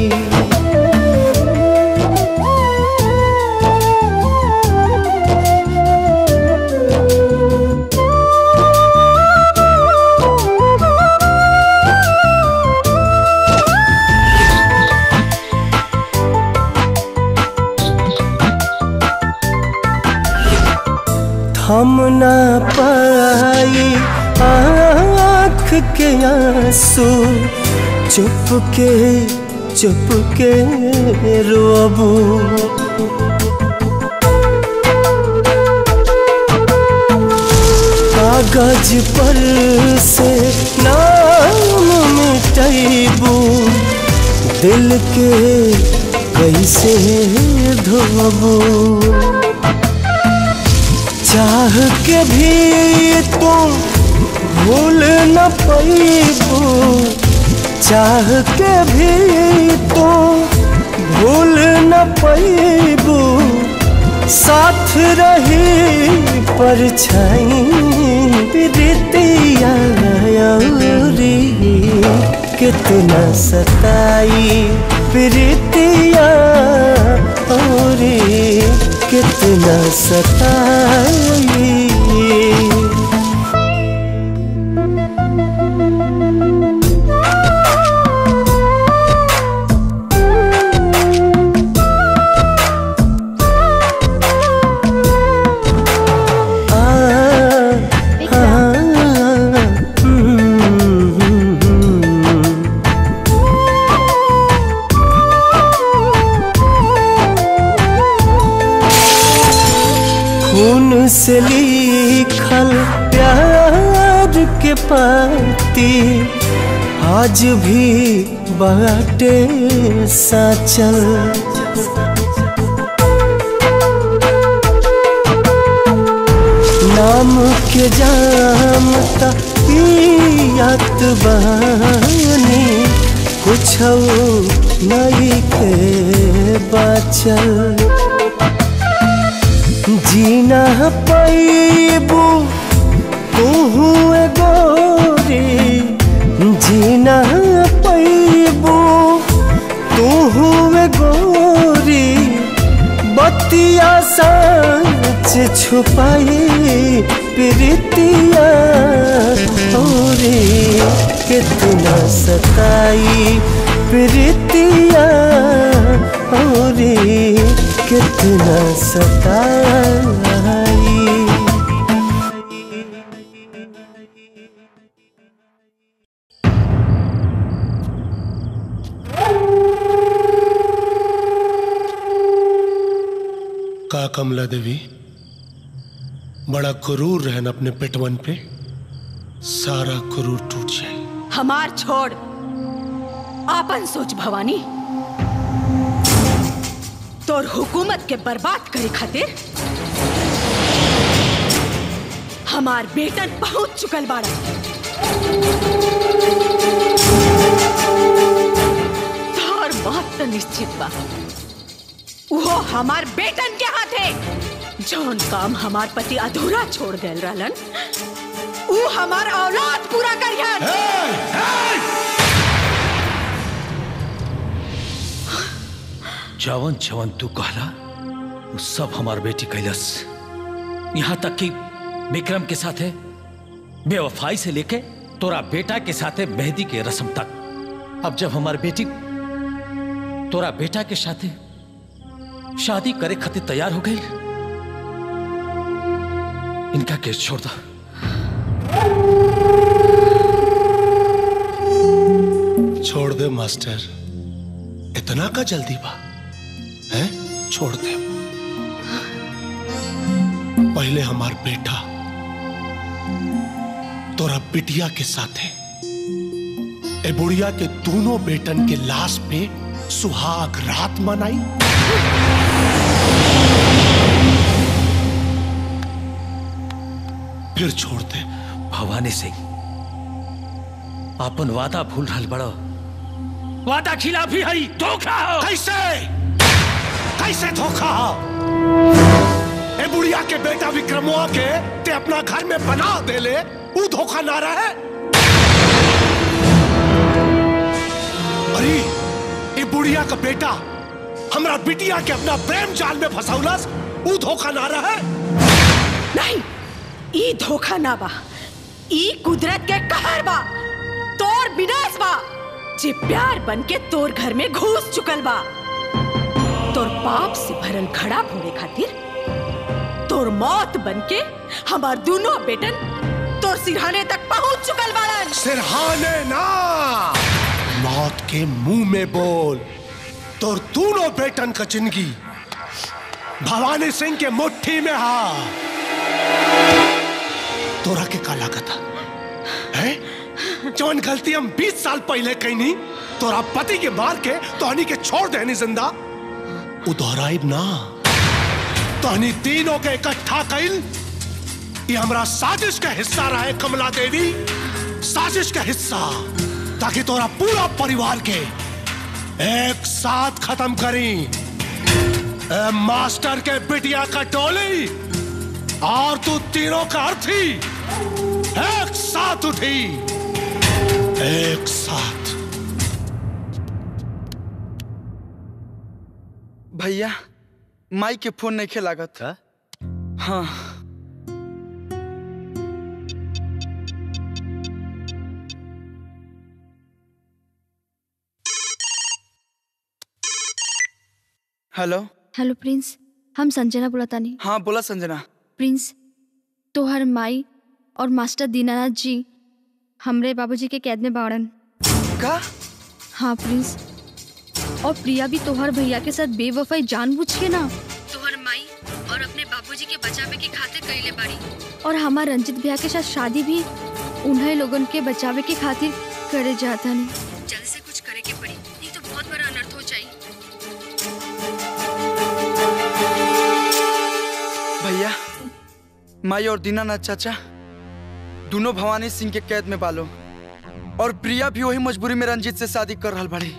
Speaker 19: थम ना पाई आँख के आंसू चुप के चुप के रोबू कागज पर से नाम मिटैबू दिल के कैसे धोबू चाह के भी तुम भूल न पैबू चाह के भी तुम भूल न पैबू साथ रही परछाई प्रीतिया औरी कितना सताई प्रीतिया औरी कितना सताई खून से लिखल प्यार के पाती आज भी बाटे साचल नाम के जाम ता पियात बानी कुछ नहीं के बाचल जीना पैबू तू गोरी जीना पैबू तू गोरी बतिया सच छुपाई प्रीतिया औरी कितना सताई प्रीतिया औरी कितना सताई
Speaker 6: का कमला देवी बड़ा क्रूर रहन अपने पेटवन पे सारा क्रूर टूट जाए
Speaker 5: हमार छोड़ आपन सोच भवानी तोर हुकूमत के बर्बाद करे खातिर हमार बेटन पहुंच चुकल बाड़ा तोर मौत तो निश्चित बा वो हमार बेटन के हाथे जौन काम हमार पति अधूरा छोड़ गए रहलन ऊ हमार औलाद पूरा करियन
Speaker 4: जवन जवन तू कहला वो सब हमार बेटी कैलस यहाँ तक कि विक्रम के साथे बेवफाई से लेके तोरा बेटा के साथे मेहंदी के रस्म तक अब जब हमार बेटी तोरा बेटा के साथे शादी करे खातिर तैयार हो गई इनका केस छोड़ दो
Speaker 6: छोड़ दे मास्टर इतना का जल्दी बा है छोड़ दे पहले हमार बेटा तोरा बिटिया के साथ है ए बुढ़िया के दोनों बेटन के लाश पे सुहाग रात मनाई फिर छोड़ दे
Speaker 4: भवानी सिंह अपन वादा भूल रहल बड़ो वादा खिलाफी हई धोखा हो
Speaker 6: कैसे कैसे धोखा हो ए बुढ़िया के बेटा विक्रमोआ के ते अपना घर में बना दे ले वो धोखा ना रहे अरे ए बुढ़िया का बेटा हमरा बिटिया के अपना प्रेम जाल में फंसौलस वो धोखा ना रहे
Speaker 5: नहीं ई धोखा ना बा ई कुदरत के कहर बा तोर विनाश बा जे प्यार बन के तोर घर में घुस चुकल बा तोर पाप से भरल घड़ा फोड़े खातिर तोर मौत बन के हमार दोनों बेटन तोर सिरहाने तक पहुंच चुकल बाड़न
Speaker 6: सिरहाने ना मौत के मुंह में बोल तोर दोनों बेटन का जिंदगी भवानी सिंह के मुट्ठी में हा तोरा के काला कथा है जौन गलती हम 20 साल पहले कईनी तोरा पति के मार के तोहनी के छोड़ देनी जिंदा उ दोहराइब ना तोहनी तीनों के इकट्ठा कइल ये हमरा साजिश का हिस्सा रहे कमला देवी साजिश का हिस्सा ताकि तोरा पूरा परिवार के एक साथ खत्म करी ए मास्टर के बिटिया का टोली और तू तीनों का अर्थी एक साथ उठी एक साथ
Speaker 23: भैया माई के फोन नहीं लागत हाँ हेलो
Speaker 18: हेलो प्रिंस हम संजना बुलातानी
Speaker 23: हाँ बोला संजना
Speaker 18: प्रिंस तोहर माई और मास्टर दीनानाथ जी हमरे बाबूजी के कैद में बाड़न
Speaker 23: का
Speaker 18: हाँ प्रिंस और प्रिया भी तोहर भैया के साथ बेवफाई जानबूझ के ना तोहर माई और अपने बाबूजी के बचावे के खातिर कइले बाड़ी और हमार रंजित भैया के साथ शादी भी उन्हें लोगन के बचावे के खातिर करे जाता नहीं जल्दी से कुछ करे के पड़ी नहीं तो बहुत बड़ा अनर्थ हो जाई
Speaker 23: भैया माई और दीनानाथ चाचा दोनों भवानी सिंह के कैद में बालो और प्रिया भी वही मजबूरी में रंजीत से शादी कर रहा बड़ी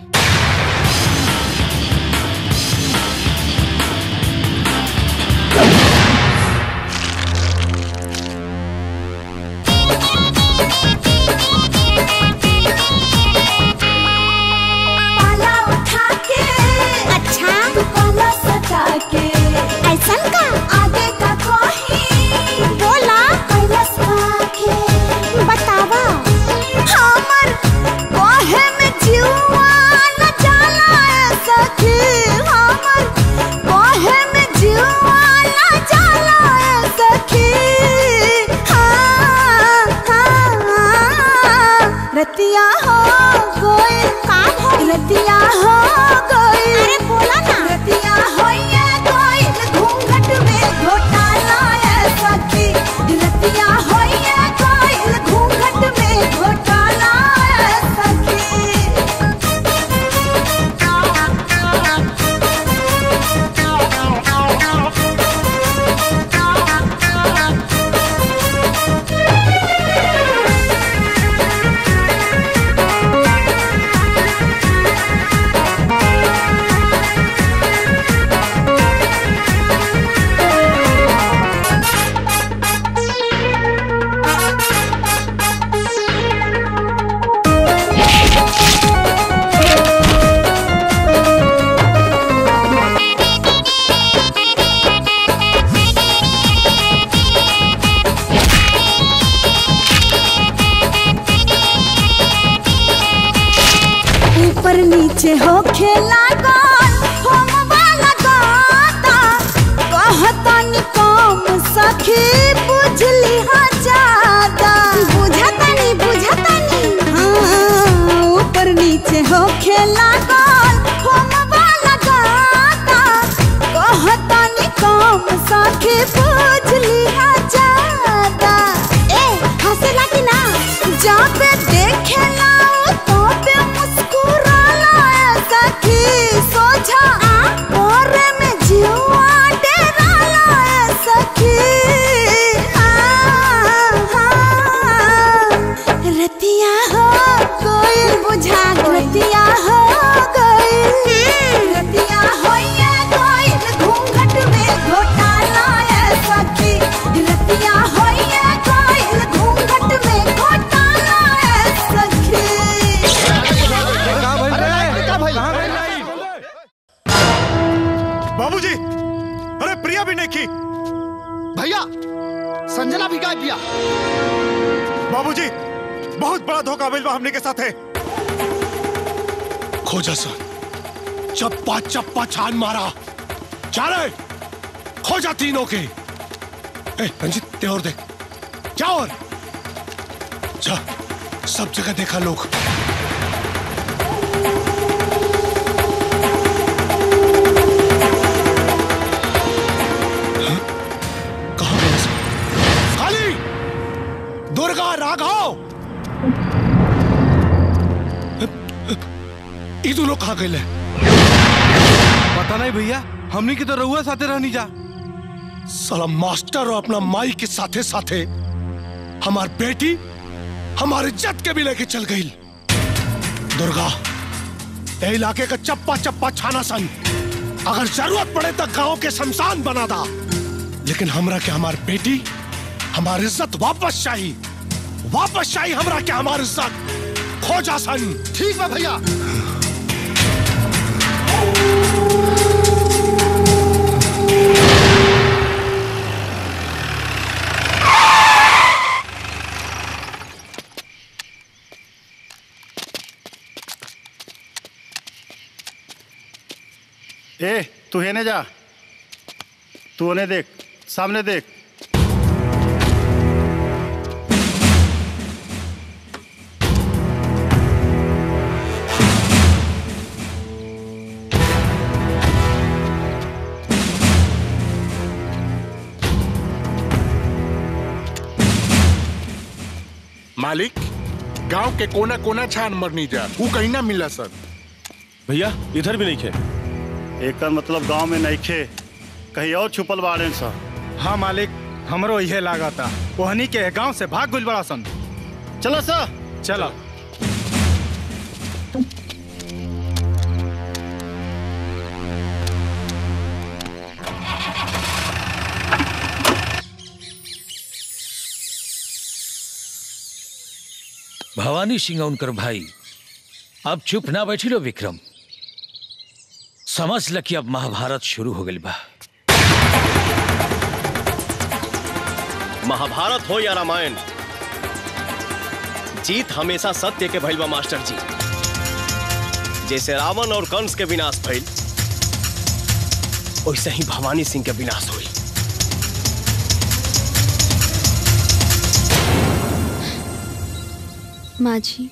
Speaker 3: पाला उठा के अच्छा पाला सटा के ऐसा का आगे का कोही बोला कैलस के बतावा हमर कोहे में जीवा न जाला ऐसा के हमर कोहे में जीवा न जाला ऐसा के हाँ हाँ रतिया हो गई काम हो रतिया हो गई अरे बोला ना रतिया हो ये गई घूंघट में घोटाला है सखी रतिया हो ये गई घूंघट में घोटाला है ऊपर नीचे हो खेला गोल हम वाला गाता कहता नि कम सखी बुझली हा ज्यादा बुझता नहीं बुझता नहीं हाँ ऊपर नीचे हो खेला गोल हम
Speaker 12: बाबूजी अरे प्रिया भी नहीं की
Speaker 8: भैया संजना भी गायब किया
Speaker 12: बाबूजी बहुत बड़ा धोखा मिलवा हमने के साथ है
Speaker 6: खोजा सर चप्पा चप्पा छान मारा जा रहे खोजा तीनों के ए, रंजित ते और देख जा और जा सब जगह देखा लोग हाँ? कहाँ गए सब? खाली दुर्गा राघव ई दोनों कहाँ गए
Speaker 1: पता नहीं भैया हमनी की तो रहुआ साथे रहनी जा
Speaker 6: साला मास्टर और अपना माई के साथे साथे हमार बेटी हमारे इज्जत के भी लेके चल गई दुर्गा ए इलाके का चप्पा चप्पा छाना सन अगर जरूरत पड़े तो गांव के शमशान बना दा लेकिन हमरा के हमार बेटी हमारी इज्जत वापस चाहिए वापस चाहिए हमरा के हमारी इज्जत खोजा सन
Speaker 8: ठीक है भैया
Speaker 14: ए तू हेने जा तू उन्हें देख सामने देख
Speaker 9: मालिक गांव के कोना कोना छान मरनी जा वो कहीं ना मिला सर
Speaker 14: भैया इधर भी नहीं खे एक मतलब गांव में नहीं खे कहीं और छुपल बाड़े सर
Speaker 12: हाँ मालिक हमरो इहे लागा था ओहनी के गांव से भाग गुल बड़ा सन
Speaker 14: चलो सर
Speaker 12: चलो
Speaker 4: भवानी सिंह उनकर भाई अब चुप ना बैठी लो विक्रम समझ ल कि अब महाभारत शुरू हो गई बा
Speaker 11: महाभारत हो या रामायण जीत हमेशा सत्य के भइल बा मास्टर जी जैसे रावण और कंस के विनाश भइल वैसे ही भवानी सिंह के विनाश हुई
Speaker 18: माँ जी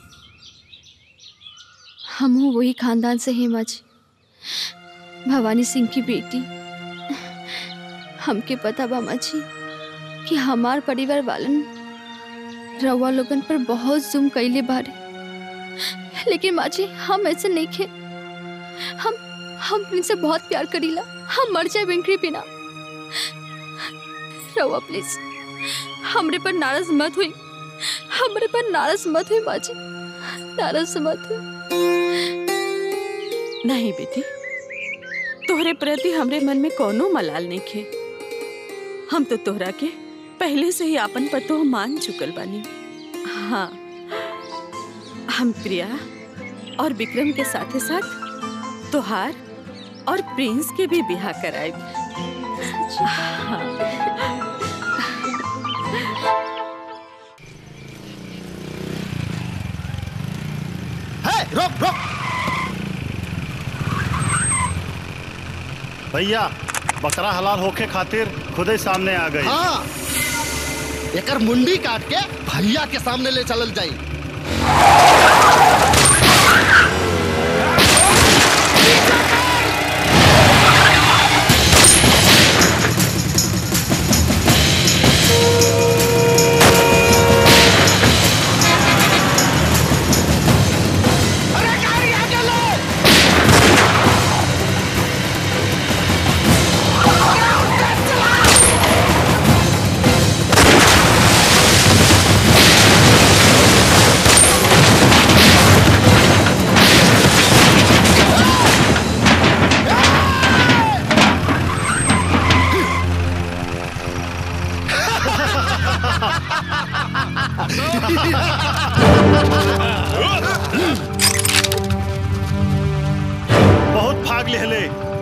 Speaker 18: हम हूँ वही खानदान से हैं माँ जी भवानी सिंह की बेटी हमके पता बा माँ जी कि हमार परिवार वालन रवा लोगन पर बहुत जुम कैले बारे लेकिन माँ जी हम ऐसे नहीं खे हम हम इनसे बहुत प्यार करीला हम मर जाए बिंकरी बिना रवा प्लीज हमरे पर नाराज मत हुई हमरे पर नाराज मत हुई माँ जी नाराज मत हुई
Speaker 5: नहीं बेटी तोहरे प्रति हमरे मन में कोनो मलाल नहीं खे हम तो तोहरा के पहले से ही आपन पतो मान चुकल बानी हाँ हम प्रिया और विक्रम के साथे साथ तोहार और प्रिंस के भी बिहा कराए हाँ।
Speaker 8: है रोक रोक
Speaker 14: भैया बकरा हलाल होके खातिर खुदे सामने आ गई
Speaker 8: हाँ एकर मुंडी काट के भैया के सामने ले चलल जाई
Speaker 3: Hey!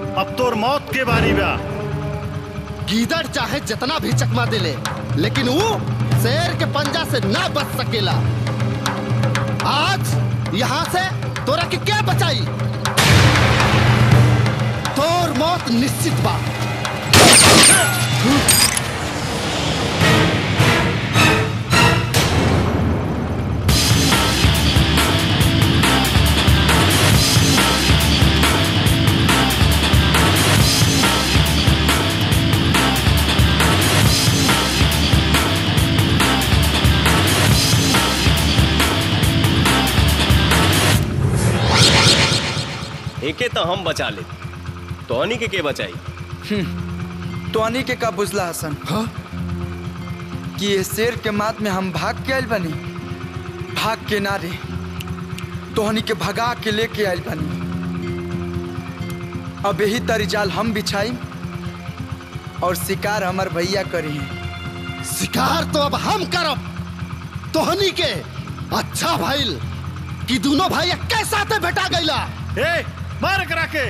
Speaker 14: अब तोर मौत के बारी बा
Speaker 8: गीदड़ चाहे जितना भी चकमा दे ले लेकिन वो शेर के पंजा से ना बच सकेला आज यहाँ से तोरा के क्या बचाई तोर मौत निश्चित बा
Speaker 11: एके तो हम बचा ले तोहनी के के बचाई
Speaker 23: तोनी के का बुझला हसन हाँ? कि ये शेर के मात में हम भाग के आयल बनी भाग के ना रे तोहनी के भगा के लेके आयल बनी अब यही तरी जाल हम बिछाई और शिकार हमार भैया करी
Speaker 8: शिकार तो अब हम करब तोहनी के अच्छा भाईल कि दोनों भाई के साथे भेटा गईला
Speaker 14: ए मार करा के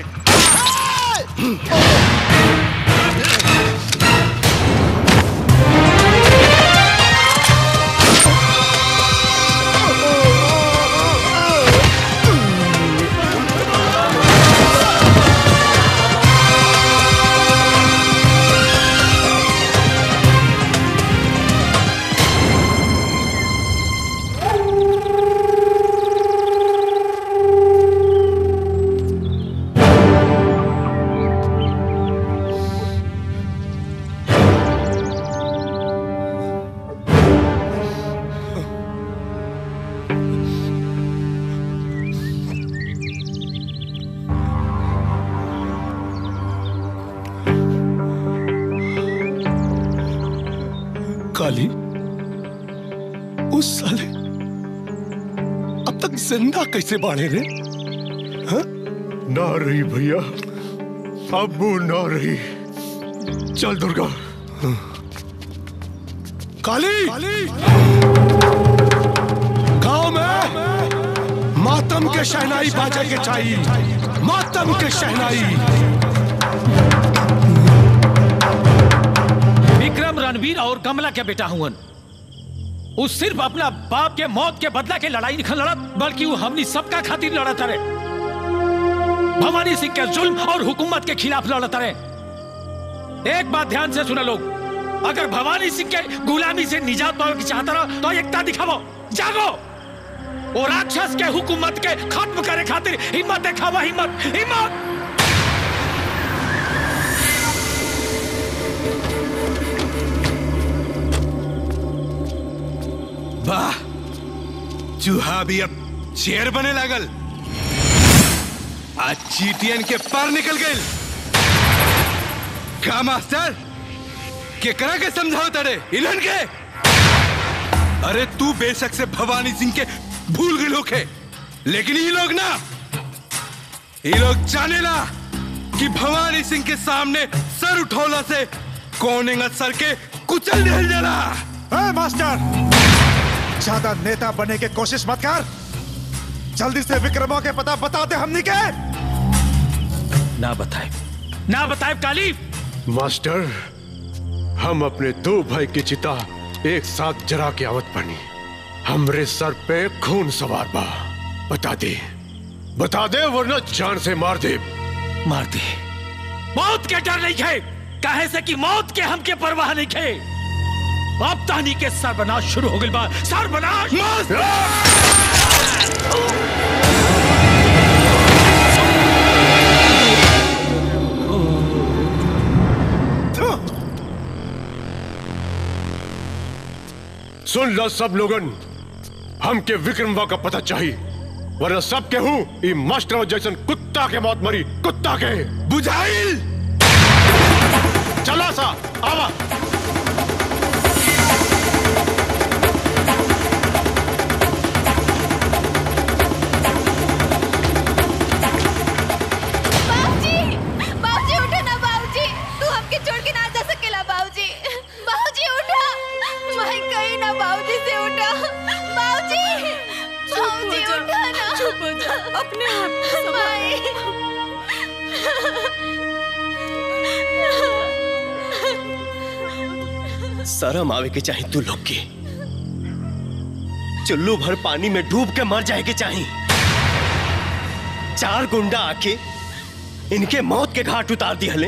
Speaker 6: काली उस साले अब तक जिंदा कैसे बाढ़े रे हाँ?
Speaker 13: ना रही भैया अब वो ना रही चल दुर्गा
Speaker 6: काली गांव में मातम के शहनाई बाजे के चाहिए मातम के शहनाई
Speaker 4: विक्रम रणवीर और कमला के बेटा हुवन वो सिर्फ अपना बाप के मौत के बदला के लड़ाई निखल लड़त बल्कि वो हमनी सबका खातिर लड़त रहे भवानी सिंह के जुल्म और हुकूमत के खिलाफ लड़त रहे एक बात ध्यान से सुना लोग अगर भवानी सिंह के गुलामी से निजात पावे की चाहता रहो तो एकता दिखावो जागो वो राक्षस के हुकूमत के खत्म करे खातिर हिम्मत दिखावा हिम्मत हिम्मत
Speaker 21: वाह चूहा भी अब शेर बने लागल आज चीटियन के पार निकल गए का मास्टर केकरा के समझाओ तड़े इलन के अरे तू बेशक से भवानी सिंह के भूल गए लोग है लेकिन ये लोग ना ये लोग जाने ला कि भवानी सिंह के सामने सर उठौला से कौन सर के कुचल दिल जला
Speaker 12: ए, मास्टर ज्यादा नेता बनने की कोशिश मत कर जल्दी से विक्रमों के पता बता दे हमनी के
Speaker 4: ना बताए ना बताए काली
Speaker 13: मास्टर हम अपने दो भाई की चिता एक साथ जरा के आवत बनी हमरे सर पे खून सवार बा बता दे बता दे वरना जान से मार दे
Speaker 4: मार दे मौत के डर नहीं खे काहे से कि मौत के हमके परवाह नहीं खे अब तानी के सर्वनाश शुरू हो गई बा सर्वनाश
Speaker 13: सुन लो सब लोगन हमके विक्रमवा का पता चाहिए वरना सब के हूँ ई मास्टर जैसन कुत्ता के मौत मरी कुत्ता के
Speaker 21: बुझाइल
Speaker 13: चला सा आवा
Speaker 10: बाबूजी बाबूजी उठो ना बाबूजी तू हमके छोड़ के ना जा सकेला बाबूजी बाबूजी उठो मैं कहीं ना बाबूजी से उठो बाबूजी बाबूजी उठो ना
Speaker 5: चुप हो जा अपने आप
Speaker 10: माई
Speaker 11: शर्म आवे के चाही तू लोग के चुल्लू भर पानी में डूब के मर जाए के चाही चार गुंडा आके इनके मौत के घाट उतार दिहले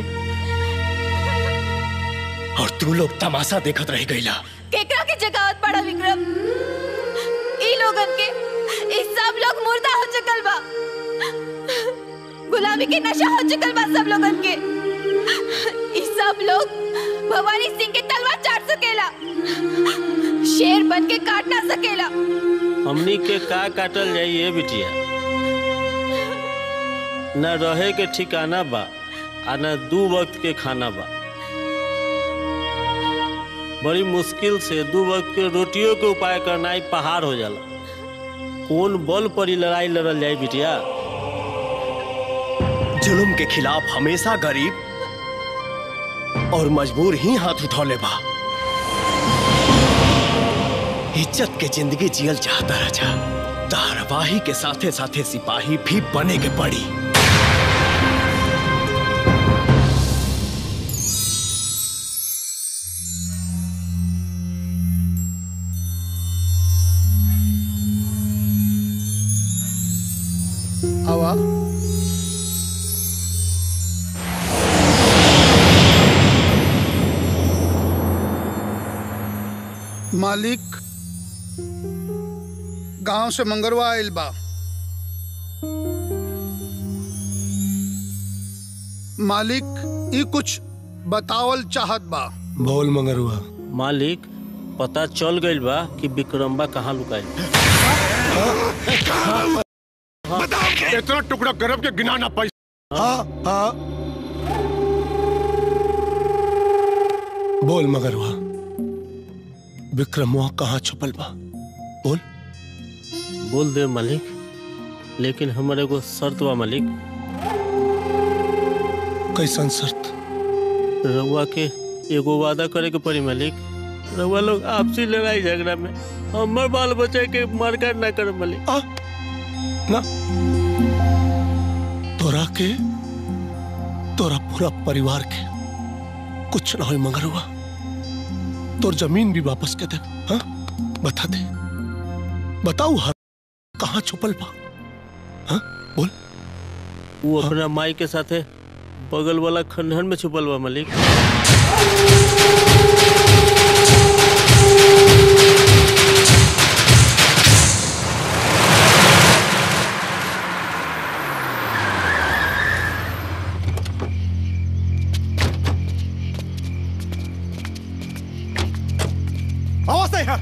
Speaker 11: और तू लोग तमाशा देखत रह गईला
Speaker 3: केकरा के जगावत पड़ा विक्रम ई लोगन के ई सब लोग मुर्दा हो चुकल बा गुलामी के नशा हो चुकल बा सब लोगन के ई सब लोग भवानी सिंह के तलवार चाट सकेला शेर बन के काट ना सकेला
Speaker 7: हमनी के का काटल जाई ये बिटिया न रहे के ठिकाना बा आ न दू वक्त के खाना बा बड़ी मुश्किल से दू वक्त के रोटियों के उपाय करना ही पहाड़ हो जाला कौन बल पर ही लड़ाई लड़ल जाए बिटिया
Speaker 11: जुल्म के खिलाफ हमेशा गरीब और मजबूर ही हाथ उठौले बा इज्जत के जिंदगी जियल चाहता राजा धारावाही के साथे साथे सिपाही भी बने के पड़ी
Speaker 2: आवा मालिक गांव से मंगरवा आइल बा मालिक ई कुछ बतावल चाहत बा
Speaker 6: बोल मंगरुआ
Speaker 7: मालिक पता चल गइल बा कि विक्रम्बा कहाँ लुकाई
Speaker 6: इतना टुकड़ा गरब के गिना ना पाई हाँ हाँ बोल मगरवा विक्रमवा कहाँ छुपल बा बोल
Speaker 7: बोल दे मालिक लेकिन हमर एगो शर्त बा मालिक
Speaker 6: कैसन शर्त
Speaker 7: रउआ के एगो वादा करे के पड़ी मालिक रउआ लोग आपसी लड़ाई झगड़ा में हमर बाल बच्चे के मारकाट ना करे मालिक
Speaker 6: ना तोरा के तोरा पूरा परिवार के कुछ ना हो मगरुआ तोर जमीन भी वापस के दे हाँ बता दे बताऊ हर कहाँ छुपल बा हाँ बोल
Speaker 7: वो अपना माई के साथे बगल वाला खंडहर में छुपल बा मालिक
Speaker 12: आवाज नहीं है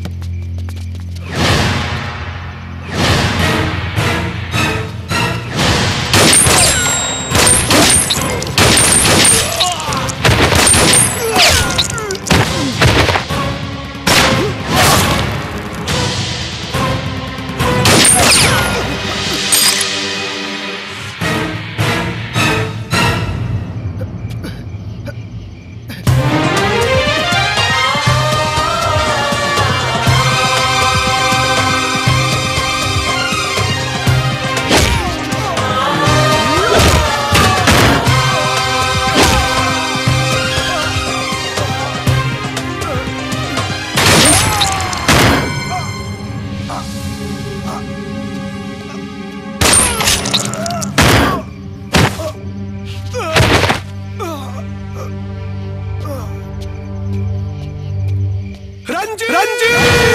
Speaker 6: रंजीत रंजीत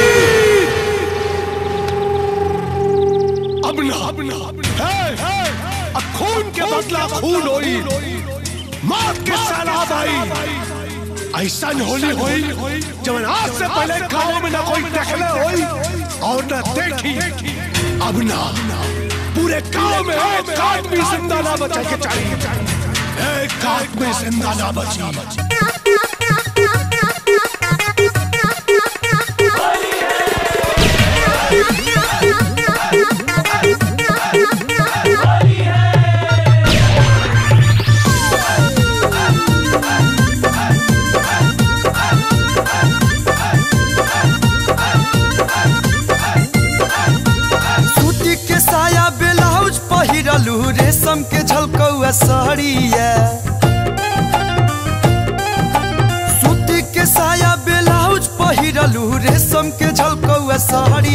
Speaker 6: अब ना अब ना है है अब खून के बदला खून होई मौत के सैलाब आई ऐसा होली होई जब आज से पहले गांव में ना कोई देखले होई और ना देखी अब ना पूरे गांव में एक आदमी जिंदा ना बचा के चाहिए एक आदमी जिंदा ना बची
Speaker 15: सूती के साया ब्लाउज पहिरलू रेशम के झलकौआ साड़िया सूती के साया ब्लाउज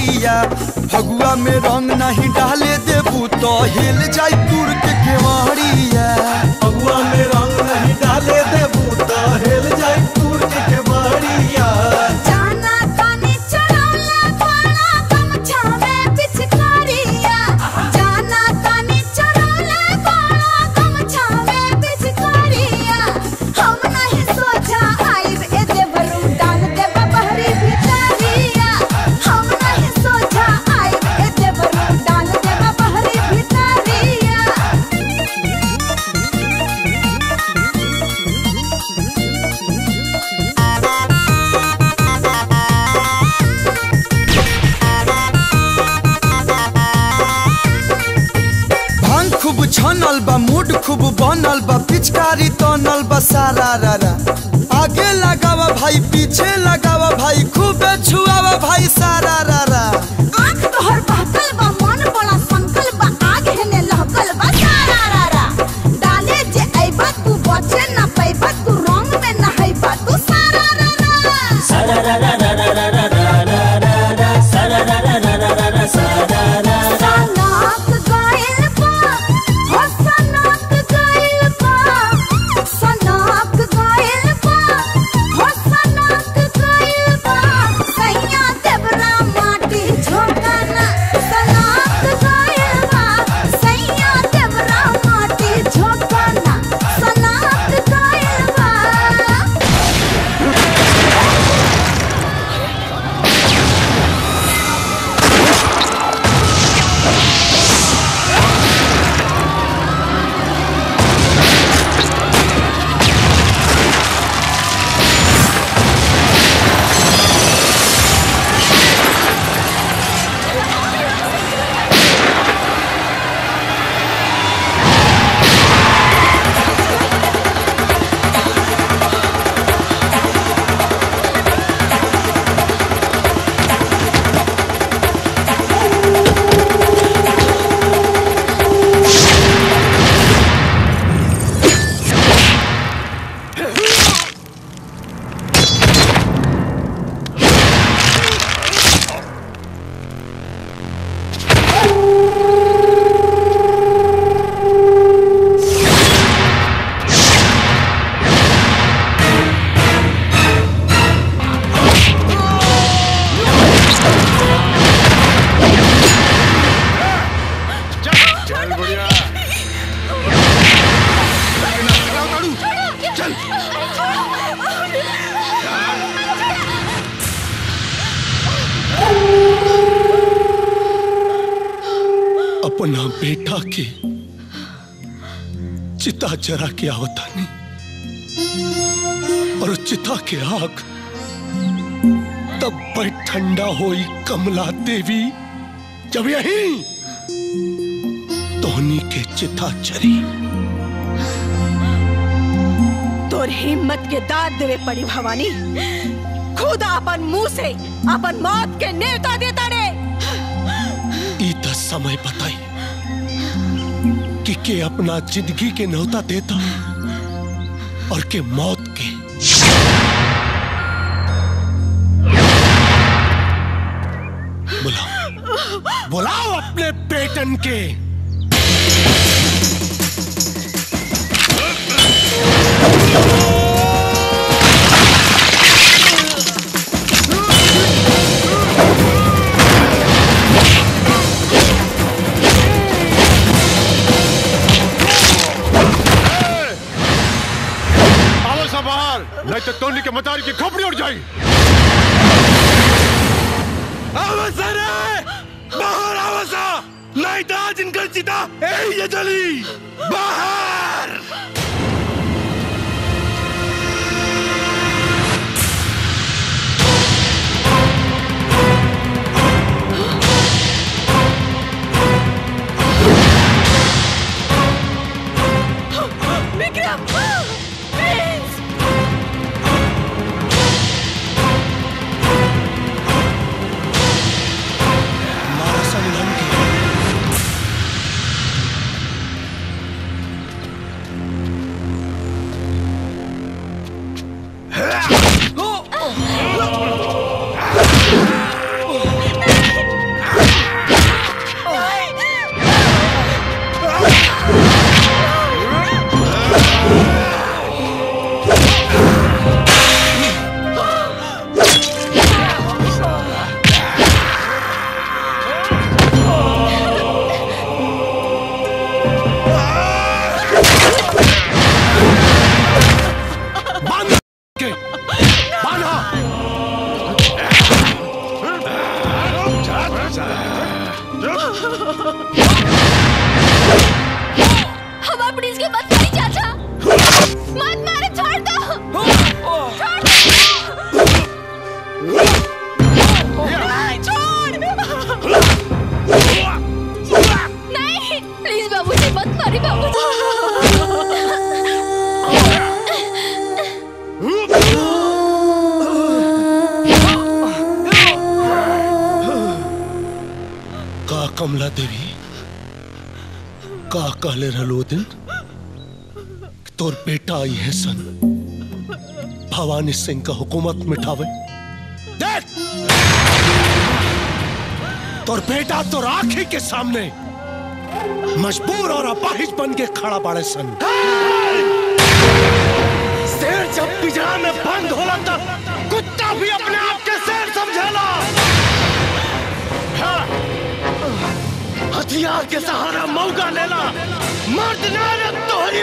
Speaker 15: केवड़िया फगुआ में रंग नहीं डाले देबू तो हिल जाई दूर के केवड़िया फगुआ में रंग नहीं डाले देबू तो हिल जाई दूर के केवड़िया
Speaker 3: जाना तानी चढ़ौला पाना गमछा में पिचकारिया जाना तानी चढ़ौला पाना गमछा में पिचकारिया हम नहीं सोचा आइब ए देवरू डाल दे बहरी भितरिया हम नहीं सोचा आइब ए देवरू डाल दे बहरी भितरिया
Speaker 15: भांग खूब छनल बा मूड खूब बनल बा पिचकारी तनल बा सारा रारा आगे लगावा भाई पीछे लगावा भाई खूब छुआवा भाई सारा रारा
Speaker 3: आँख तोहर बहकल बा मन बड़ा संकल बा आग हेने लहकल बा सारा रारा डाले जे अइबा तू बचे न पैबा तू रंग में नहैबा तू सारा रारा
Speaker 19: सारा रा रा रा रा रा रा रा रा रा रा सारा रा रा रा रा रा रा सारा रा रा
Speaker 3: सनाक गइल बा हो सनाक गइल बा सनाक गइल बा हो सनाक गइल बा सैया देवरा माटी झोंकना सनाक गइल बा सैया देवरा माटी झोंकना सनाक गइल बा
Speaker 9: चल बुढ़िया
Speaker 3: चल
Speaker 6: अपना बेटा के चिता जरा के आवतानी और चिता के आग तब पर ठंडा होई कमला देवी जब यही तोहनी के चिता चरी
Speaker 16: तोर हिम्मत के दाद देवे पड़ी भवानी खुद अपन मुंह से अपन मौत के नेवता देता रे
Speaker 6: ई तो समय बताई कि के अपना जिंदगी के न्योता देता और के मौत के बुलाओ बुलाओ अपने बेटन के
Speaker 13: आओ सब बाहर नहीं तो टोनी के मतारी की खोपड़ी उड़ जाएगी
Speaker 21: अवसर है बाहर अवसा नहीं तो आज इनकर चिता ए ये जली बाहर
Speaker 16: विक्रम प्लीज
Speaker 6: हमारा संगम की कमला देवी का कहले रहलो दिन तोर बेटा आई है सन भवानी सिंह का हुकूमत मिठावे देख तोर बेटा तोर आंखी के सामने मजबूर और अपाहिज बन के खड़ा पड़े सन शेर जब पिंजरा में बंद होला तब कुत्ता भी अपने आप के शेर समझेला हाँ। हथियार के सहारा मौका लेला मर्द ना रे तोहरी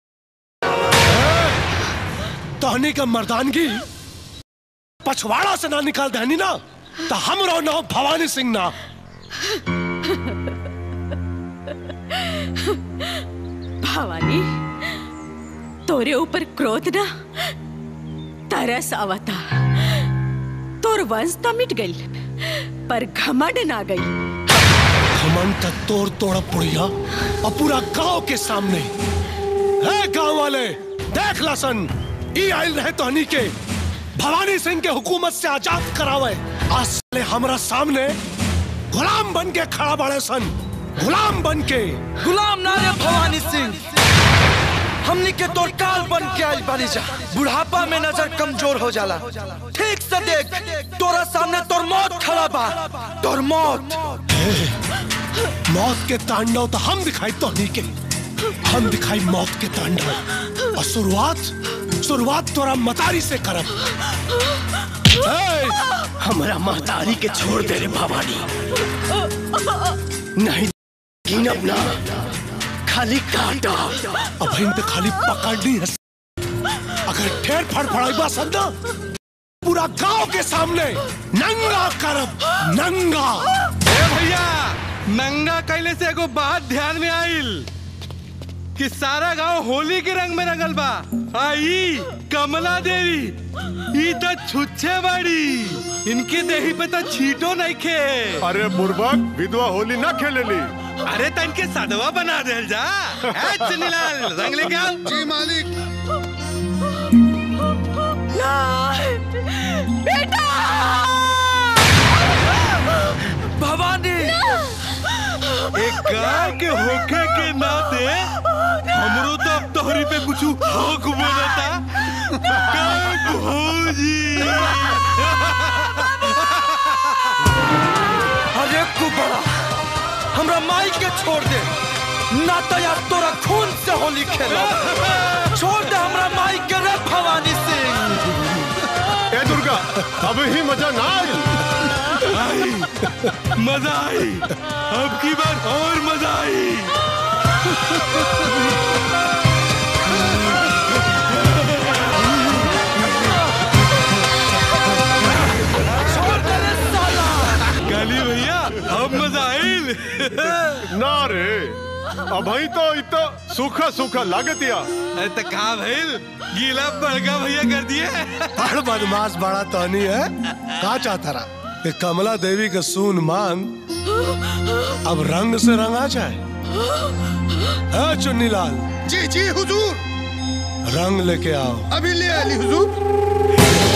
Speaker 6: तोहनी का मर्दानगी पछवाड़ा से ना निकाल देनी ना तो हम रो ना भवानी सिंह ना
Speaker 5: भवानी तोरे ऊपर क्रोध ना तरस आवता तोर वंश तो मिट गई पर घमंड ना गई
Speaker 6: घमंड का तोड़ तोड़ा पुड़िया और पूरा गांव के सामने है गांव वाले देख लसन ई आयल रहे तोहनी के भवानी सिंह के हुकूमत से आजाद करावे आज साले हमरा सामने गुलाम बन के खड़ा बड़े सन गुलाम बन के
Speaker 23: गुलाम ना रे भवानी सिंह हमनी के तोर काल बन के आइल बानी जा बुढ़ापा में नजर कमजोर हो जाला ठीक से देख तोरा सामने तोर मौत खड़ा बा तोर मौत
Speaker 6: मौत के तांडव तो हम दिखाई तोहनी के हम दिखाई मौत के तांडव और शुरुआत शुरुआत तोरा मतारी से करब ए, हमरा महतारी के छोड़ दे रे भवानी नहीं गिनब ना खाली काटा अब इन पे खाली पकड़नी है अगर ठेर फड़फड़ाई संदा पूरा गांव के सामने नंगा करब नंगा
Speaker 21: ए भैया नंगा कैले से एगो बात ध्यान में आइल कि सारा गांव होली के रंग में रंगल बा आई कमला देवी ई तो छुच्छे बाड़ी इनके देही पे तो छीटो नहीं खे
Speaker 13: अरे बुर्बक विधवा होली ना खेलेली
Speaker 21: अरे तो इनके सदवा बना दे जा ए, चुन्नीलाल रंग लेके आओ
Speaker 2: जी मालिक
Speaker 16: बेटा
Speaker 23: भवानी
Speaker 21: एक गाय के होखे के नाते हमरो तो अब तोहरी पे कुछ हक बनता गाय भौजी
Speaker 23: अरे कुबड़ा हमरा माई के छोड़ दे ना तो यार तोरा खून से होली खेलो छोड़ दे हमरा माई के रे भवानी सिंह
Speaker 13: ए दुर्गा अब ही मजा ना आई
Speaker 21: आई मजा आई अब की बार और मजा आई गाली भैया अब मजा आइल
Speaker 13: ना रे अब ही तो इतो सूखा सूखा लागतिया
Speaker 21: अरे तो का भइल गीला बड़का भैया कर दिए
Speaker 6: बड़ बदमाश बड़ा तोहनी है का चाहता रहा कि कमला देवी का सून मांग अब रंग से रंगा जाए है चुन्नी लाल
Speaker 2: जी जी हुजूर
Speaker 6: रंग लेके आओ
Speaker 2: अभी ले आली हुजूर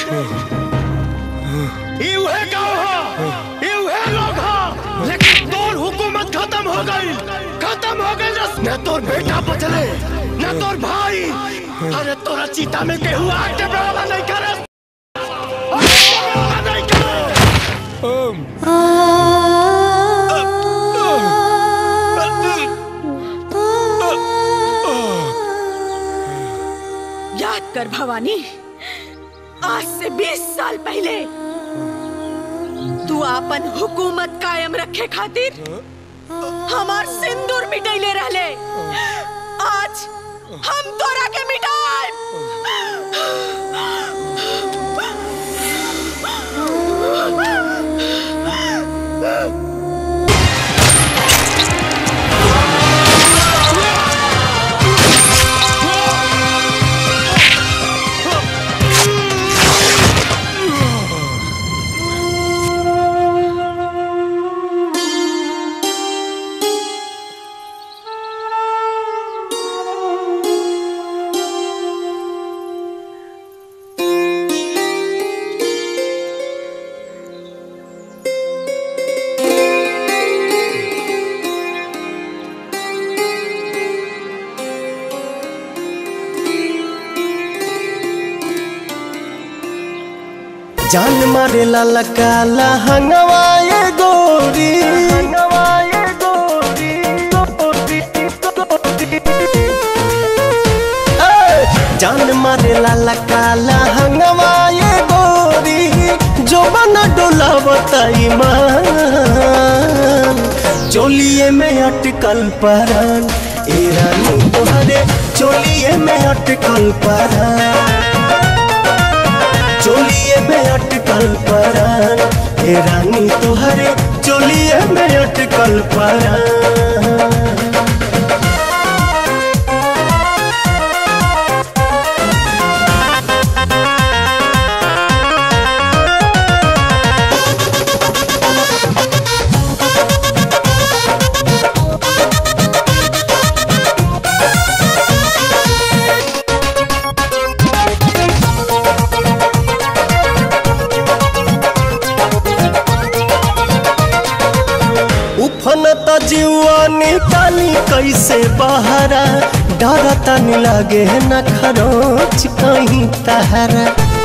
Speaker 19: ई उहे गांव हो ई उहे लोग हो लेकिन तोर हुकूमत खत्म हो गई खत्म हो गई रस न तोर बेटा बचले न तोर भाई अरे तोरा चीता में केहू आग के बराबर नहीं करे
Speaker 16: याद कर भवानी आज से 20 साल पहले तू अपन हुकूमत कायम रखे खातिर हमार सिंदूर मिटैले रहले आज हम तोरा के मिटाए
Speaker 19: जान मारे ला लकाला हंगवाए गोरी हंगवाए गोरी जान मारे ला लकाला हंगवाए गोरी जो बना डोला बताई मान चोलिए में अटकल परान ए रानी तोहरे चोलिए में अटकल परान चोलिए में अटकल परान हे रानी तुहरे चोलिए में अटकल परान उफनता जीवा निकाली कैसे बहरा डरता नहीं लागे न खरोच कहीं तहरा